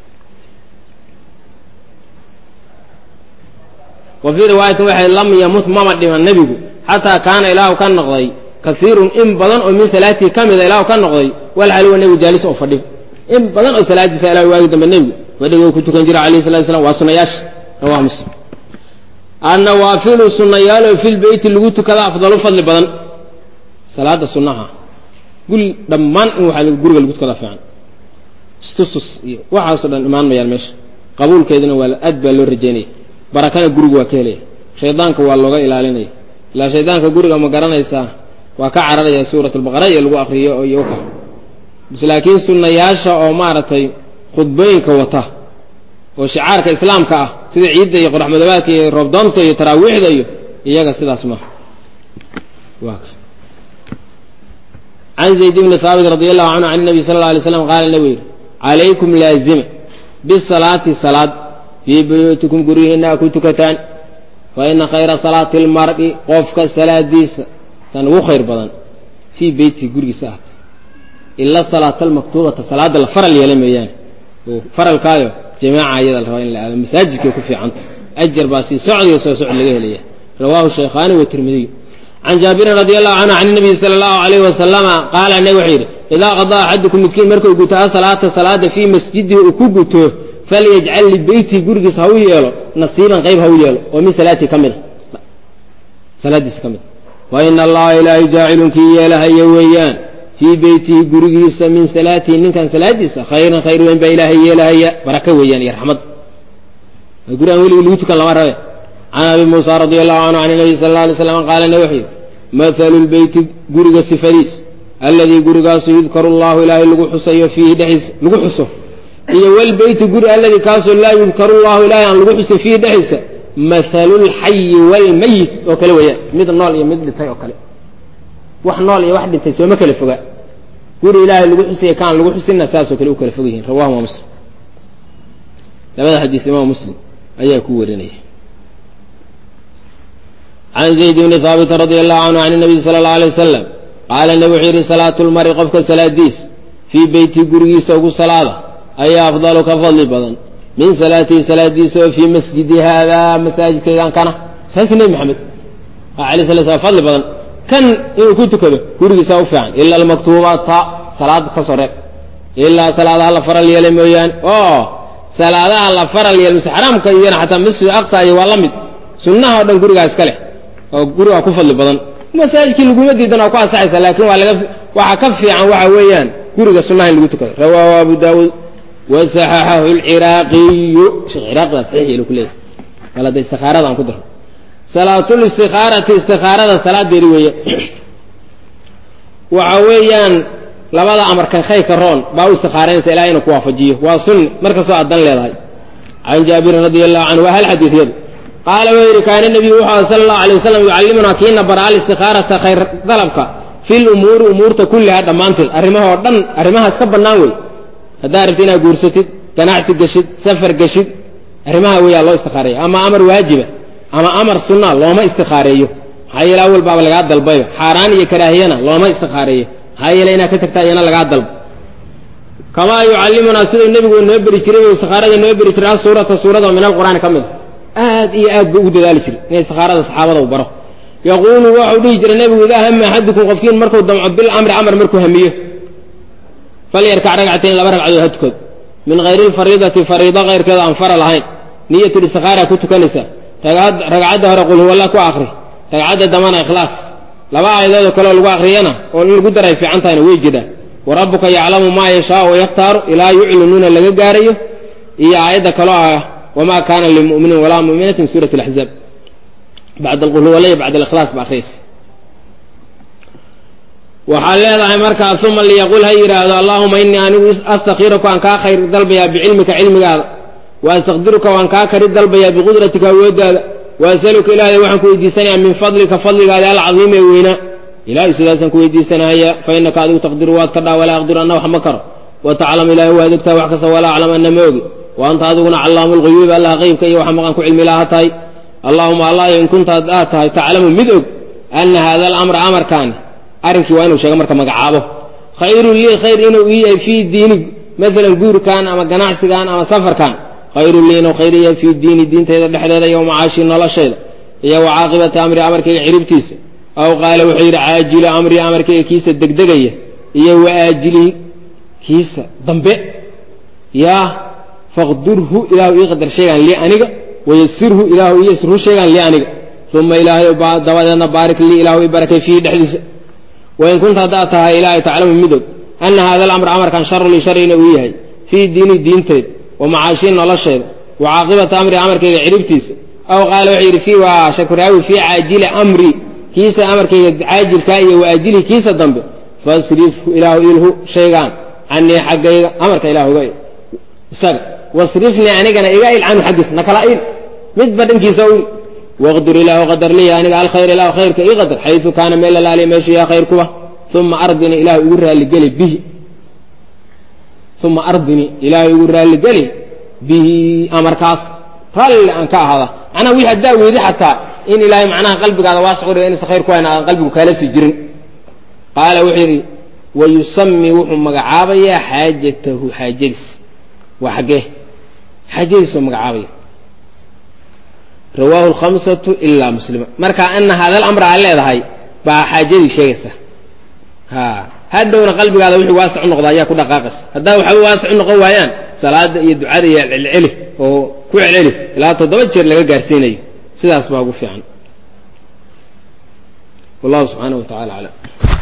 wa fii riwaayatin waxay lam yamut mama dhiman nebigu xataa kaana ilaahu ka noqday kaiirun in badan oo min salaatii ka mida ilaahu ka noqday walxaliwa nebigu jaalis oo fadhiyo in badan oo salaadiisa ilah waagi dambe nebigu fadhiga ku tukan jira alayh salatu slam waa sunayaasha rawah muslim annawaafilu sunayaaloo fi lbeyti lagu tukada afdalu fadli badan salaada sunaha gul dhammaan in waxaa guriga lagu tukada fiican istusus iyo waxaasoo dhan imaan mayaan meesha qabuulkeedina waa aad baa loo rajaynaya barakana guriga waa ka helaya shaydaanka waa looga ilaalinaya ilaa shaydaanka guriga ma garanaysaa waa ka cararaya suurat albaqara iyo lagu akriyo iyo ka bs laakiin sunnayaasha oo maaragtay khudbooyinka wata oo shicaarka islaamka ah sida ciidda iyo qoraxmadoobaadka iyo roobdoonta iyo taraawiixda iyo iyaga sidaas maaha can zayd bni haabit radi allahu canhu can nabi sala alla alay slam qaala nabigu yidhi calaykum laazima bisalaati salaad fii buyuutikum guryihiina a ku tukataan fa ina khayra salaati lmar'i qofka salaadiisa tan ugu khayr badan fii beyti gurigiisa ahata ila salaata almaktuubata salaada la faral yeela meeyaane oo faralkaayo jamaaca ayada la rabaa in la aado masaajidkay ku fiicanta ajar baa sii socdiyo soo socod laga helaya rawaahu shaykhaani watirmidiy can jaabirin radi allahu canhu can nabiyi sala allahu alayh wasalama qaala nabig wuxuu yidhi idaa qadaa axadukum midkiin markuu guto asalaata salaada fii masjidihi uu ku guto falyajcal libeytihi gurigiisa ha u yeelo nasiiban qayb ha u yeelo oo min salaatii ka mid a salaadiisa ka mid a wa ina allaha ilaahay jaacilun kii yeelahaya weeyaan fii beytihi gurigiisa min salaatihi ninkan salaadiisa khayran khayr weyn baa ilaahay yeelahaya baraka weeyaan iyo raxmad gurigaan weligii lagu tukan lama rabe can abi muusa radi allahu canhu can nabiy sala alla alay slam qaala nabi wuxuu yidhi mathalu lbeyti guriga sifadiis alladii gurigaasu yudkaru allahu ilaahay lagu xusayo fiihi dhexdiisa lagu xuso iyo walbeyti guri alladii kaasoo laa yudkaru llahu ilaahay aan lagu xusin fiihi dhexdiisa mathalu lxayi waalmayit oo kale weeyaan mid nool iyo mid dhintay oo kale wax nool iyo wax dhintay sooma kala foga guri ilaahay lagu xusaya kaan lagu xusinna saasoo kale u kala fog yihiin rawahu ma muslim labada xadiis imaam muslim ayaa ku warinaya can zayd bni haabit radi allahu canhu can nabiy sala allau alay wasalam qaala nabi wuxuu yidhi salaatu lmari qofka salaadiis fii beyti gurigiisa ugu salaada ayaa afdalu ka fadli badan min salaatihi salaadiisa oo fii masjidi haadaa masaajidkaygan kana masaajidka nebi maxamed alay sala slam fadli badan kan inuu ku tukado gurigiisa u fiican ila almaktuubata salaad ka soo reeb ilaa salaadaha la faral yeelay mooyaane oo salaadaha la faral yeelay mise xaraamka iyana xataa masjid aqsa iyo waa la mid sunnaha o dhan gurigaa iska leh oo gurigaa ku fadli badan masaajidkii laguma diidan oo ku ansaxaysa laakiin waa laga waxaa ka fiican waxa weeyaan guriga sunnaha in lagu tukado rawaahu abu daawuud wasaxaxahu lciraaqiyu sheekh ciraaqi baa saxiix yeelu ku leeyahay wala da istikaarada aan ku daro salaatul istikaarati istikaarada salaadeedi weeye waxa weeyaan labada amarkan khayrka roon baa u istikaaraynaysa ilahay inuu ku waafajiyo waa sunni markastoo aad dan leedahay can jaabirin radi allahu canhu waa hal xadiidyadu qaala wuu yidhi kaana nebiyu wuxuu aha sala allahu alay wasalam yucallimunaa kiina bara alistihaarata khayr dalabka fi lumuuri umuurta kulliha dhammaanteed arrimahoo dhan arrimahaas ka bannaan wey haddaa rabti inaad guursatid ganacsi geshid safar geshid arrimaha weyaa loo istikaareeya ama amar waajiba ama amar sunna looma istikaareeyo maxaa yeele awal baaba lagaa dalbayo xaaraan iyo karaahiyana looma istikaareeyo maxaa yeele inaad ka tagtaa iyana lagaa dalbo kamaa yucallimunaa siduu nebigu noo beri jiray o istikaarada noo beri jiray asuurata suurada min alqur'aani ka mid a aad iyo aad buu ugu dadaali jiray inay istikaarada saxaabada u baro yaquulu waxau dhihi jiray nebigu idaa hama axadukum qofkiin markuu damco bilamri amar markuu hamiyo falyarkac ragcatayn laba ragcadood ha tukado min hayri lfariidati fariido kayrkeeda aan fara lahayn niyatul istikaara ku tukanaysaa ragcadda hore qul huwalla ku akri ragcadda dambana ikhlaas laba aayadoodoo kaleoo lagu akriyana oo in lagu daray fiican tahayna way jiraan wa rabbuka yaclamu maa yashaau wayakhtaaru ilaa yuclinuuna laga gaarayo iyo aayadda kaloo ah wamaa kaana limuminin walaa muminatin suurat laxzaab bacd alqul huwalla iyo bacd alikhlaas ba akhriyaysa waxaad leedahay markaa uma liyaqul ha yidhaahdo allahuma inii anigu astakiruka waan kaa khayr dalbayaa bicilmika cilmigaada wa astaqdiruka waan kaa kari dalbayaa biqudratika awooddaada wa asaluka ilaahay waxaan ku weydiisanayaa min fadlika fadligaada alcadiim ee weynaa ilaahay sidaasaan ku weydiisanaya fa innaka adigu taqdiru waad ka dhaa walaa aqdiru anna wax ma karo wa taclam ilaahay waad ogtahay wax kasta walaa aclam anna ma ogi wa anta adiguna callaamu lguyuubi allah qeybka iyo waxa maqan ku cilmi laha tahay allaahuma allah in kuntaad aad tahay taclamu mid og ana hada alamra amarkaani arrinkii waa inuu sheego marka magacaabo khayrun lii khayr inuu ii yahay fii diini maalan guurkan ama ganacsigan ama safarkan khayrun lii inuu khayr yahay fii diini diintayda dhexdeeda iyo macaashi noloshayda iyo wa caaqibati amri amarkayga ciribtiisa aw qaala wuxuu yidhi caajili amri amarkayga kiisa degdegaya iyo wa aajilihi kiisa dambe yaa faqdurhu ilaahu ii qadar sheegaan lii aniga wayasirhu ilaahu ii yasirhu sheegaan lii aniga uma ilaahay dabadeedna baarik lii ilaahu ii barakay fiihi dhexdiisa wain kunta haddaad tahay ilaahay taclamu midog ana hada alamra amarkan sharu lii shar inuu ii yahay fii diini diinteed wa macaashii nolosheeda wa caaqibata amri amarkayga ciribtiisa aw qaala wuxuu yidhi fii waa shakuraawi fii caajili amri kiisa amarkayga caajilkaa iyo waajilihi kiisa dambe fasrifhu ilaahu ilhu shaygaan canii xaggayga amarka ilaahuga isaga wasrifnii anigana iga il canhu xaggiisa nakala il midba dhankiisa il waqdur ilaahu qadar liya aniga alkhayr ilahu khayrka ii qadar xaysu kaana meel lalaaliya meeshu yaa khayr kuba uma ardini ilaahu igu raalligeli bihi uma ardini ilaahu igu raalligeli bihi amarkaas raalli aan ka ahada macnaha wii haddaa weedi xataa in ilaahay macnaha qalbigaada waasic u dhiga inaysa khayr ku hayn aadan qalbigu kaala sii jirin qaala wuxuu yidhi wayusami wuxuu magacaabayaa xaajatahu xaajadiis waa xaggee xaajadiisuu magacaabaya rawaahu lkhamsatu ilaa muslima marka ana hada alamra aad leedahay baa xaajadii sheegaysa ha hadhowna qalbigaada wixii waasic u noqda ayaa ku dhaqaaqaysa haddaa waxba waasic u noqon waayaan salaada iyo ducada iyo celceli oo ku celceli ilaa toddoba jeer laga gaarsiinayo sidaas baa ugu fiican wallahu subxaanaه wa tacala aclam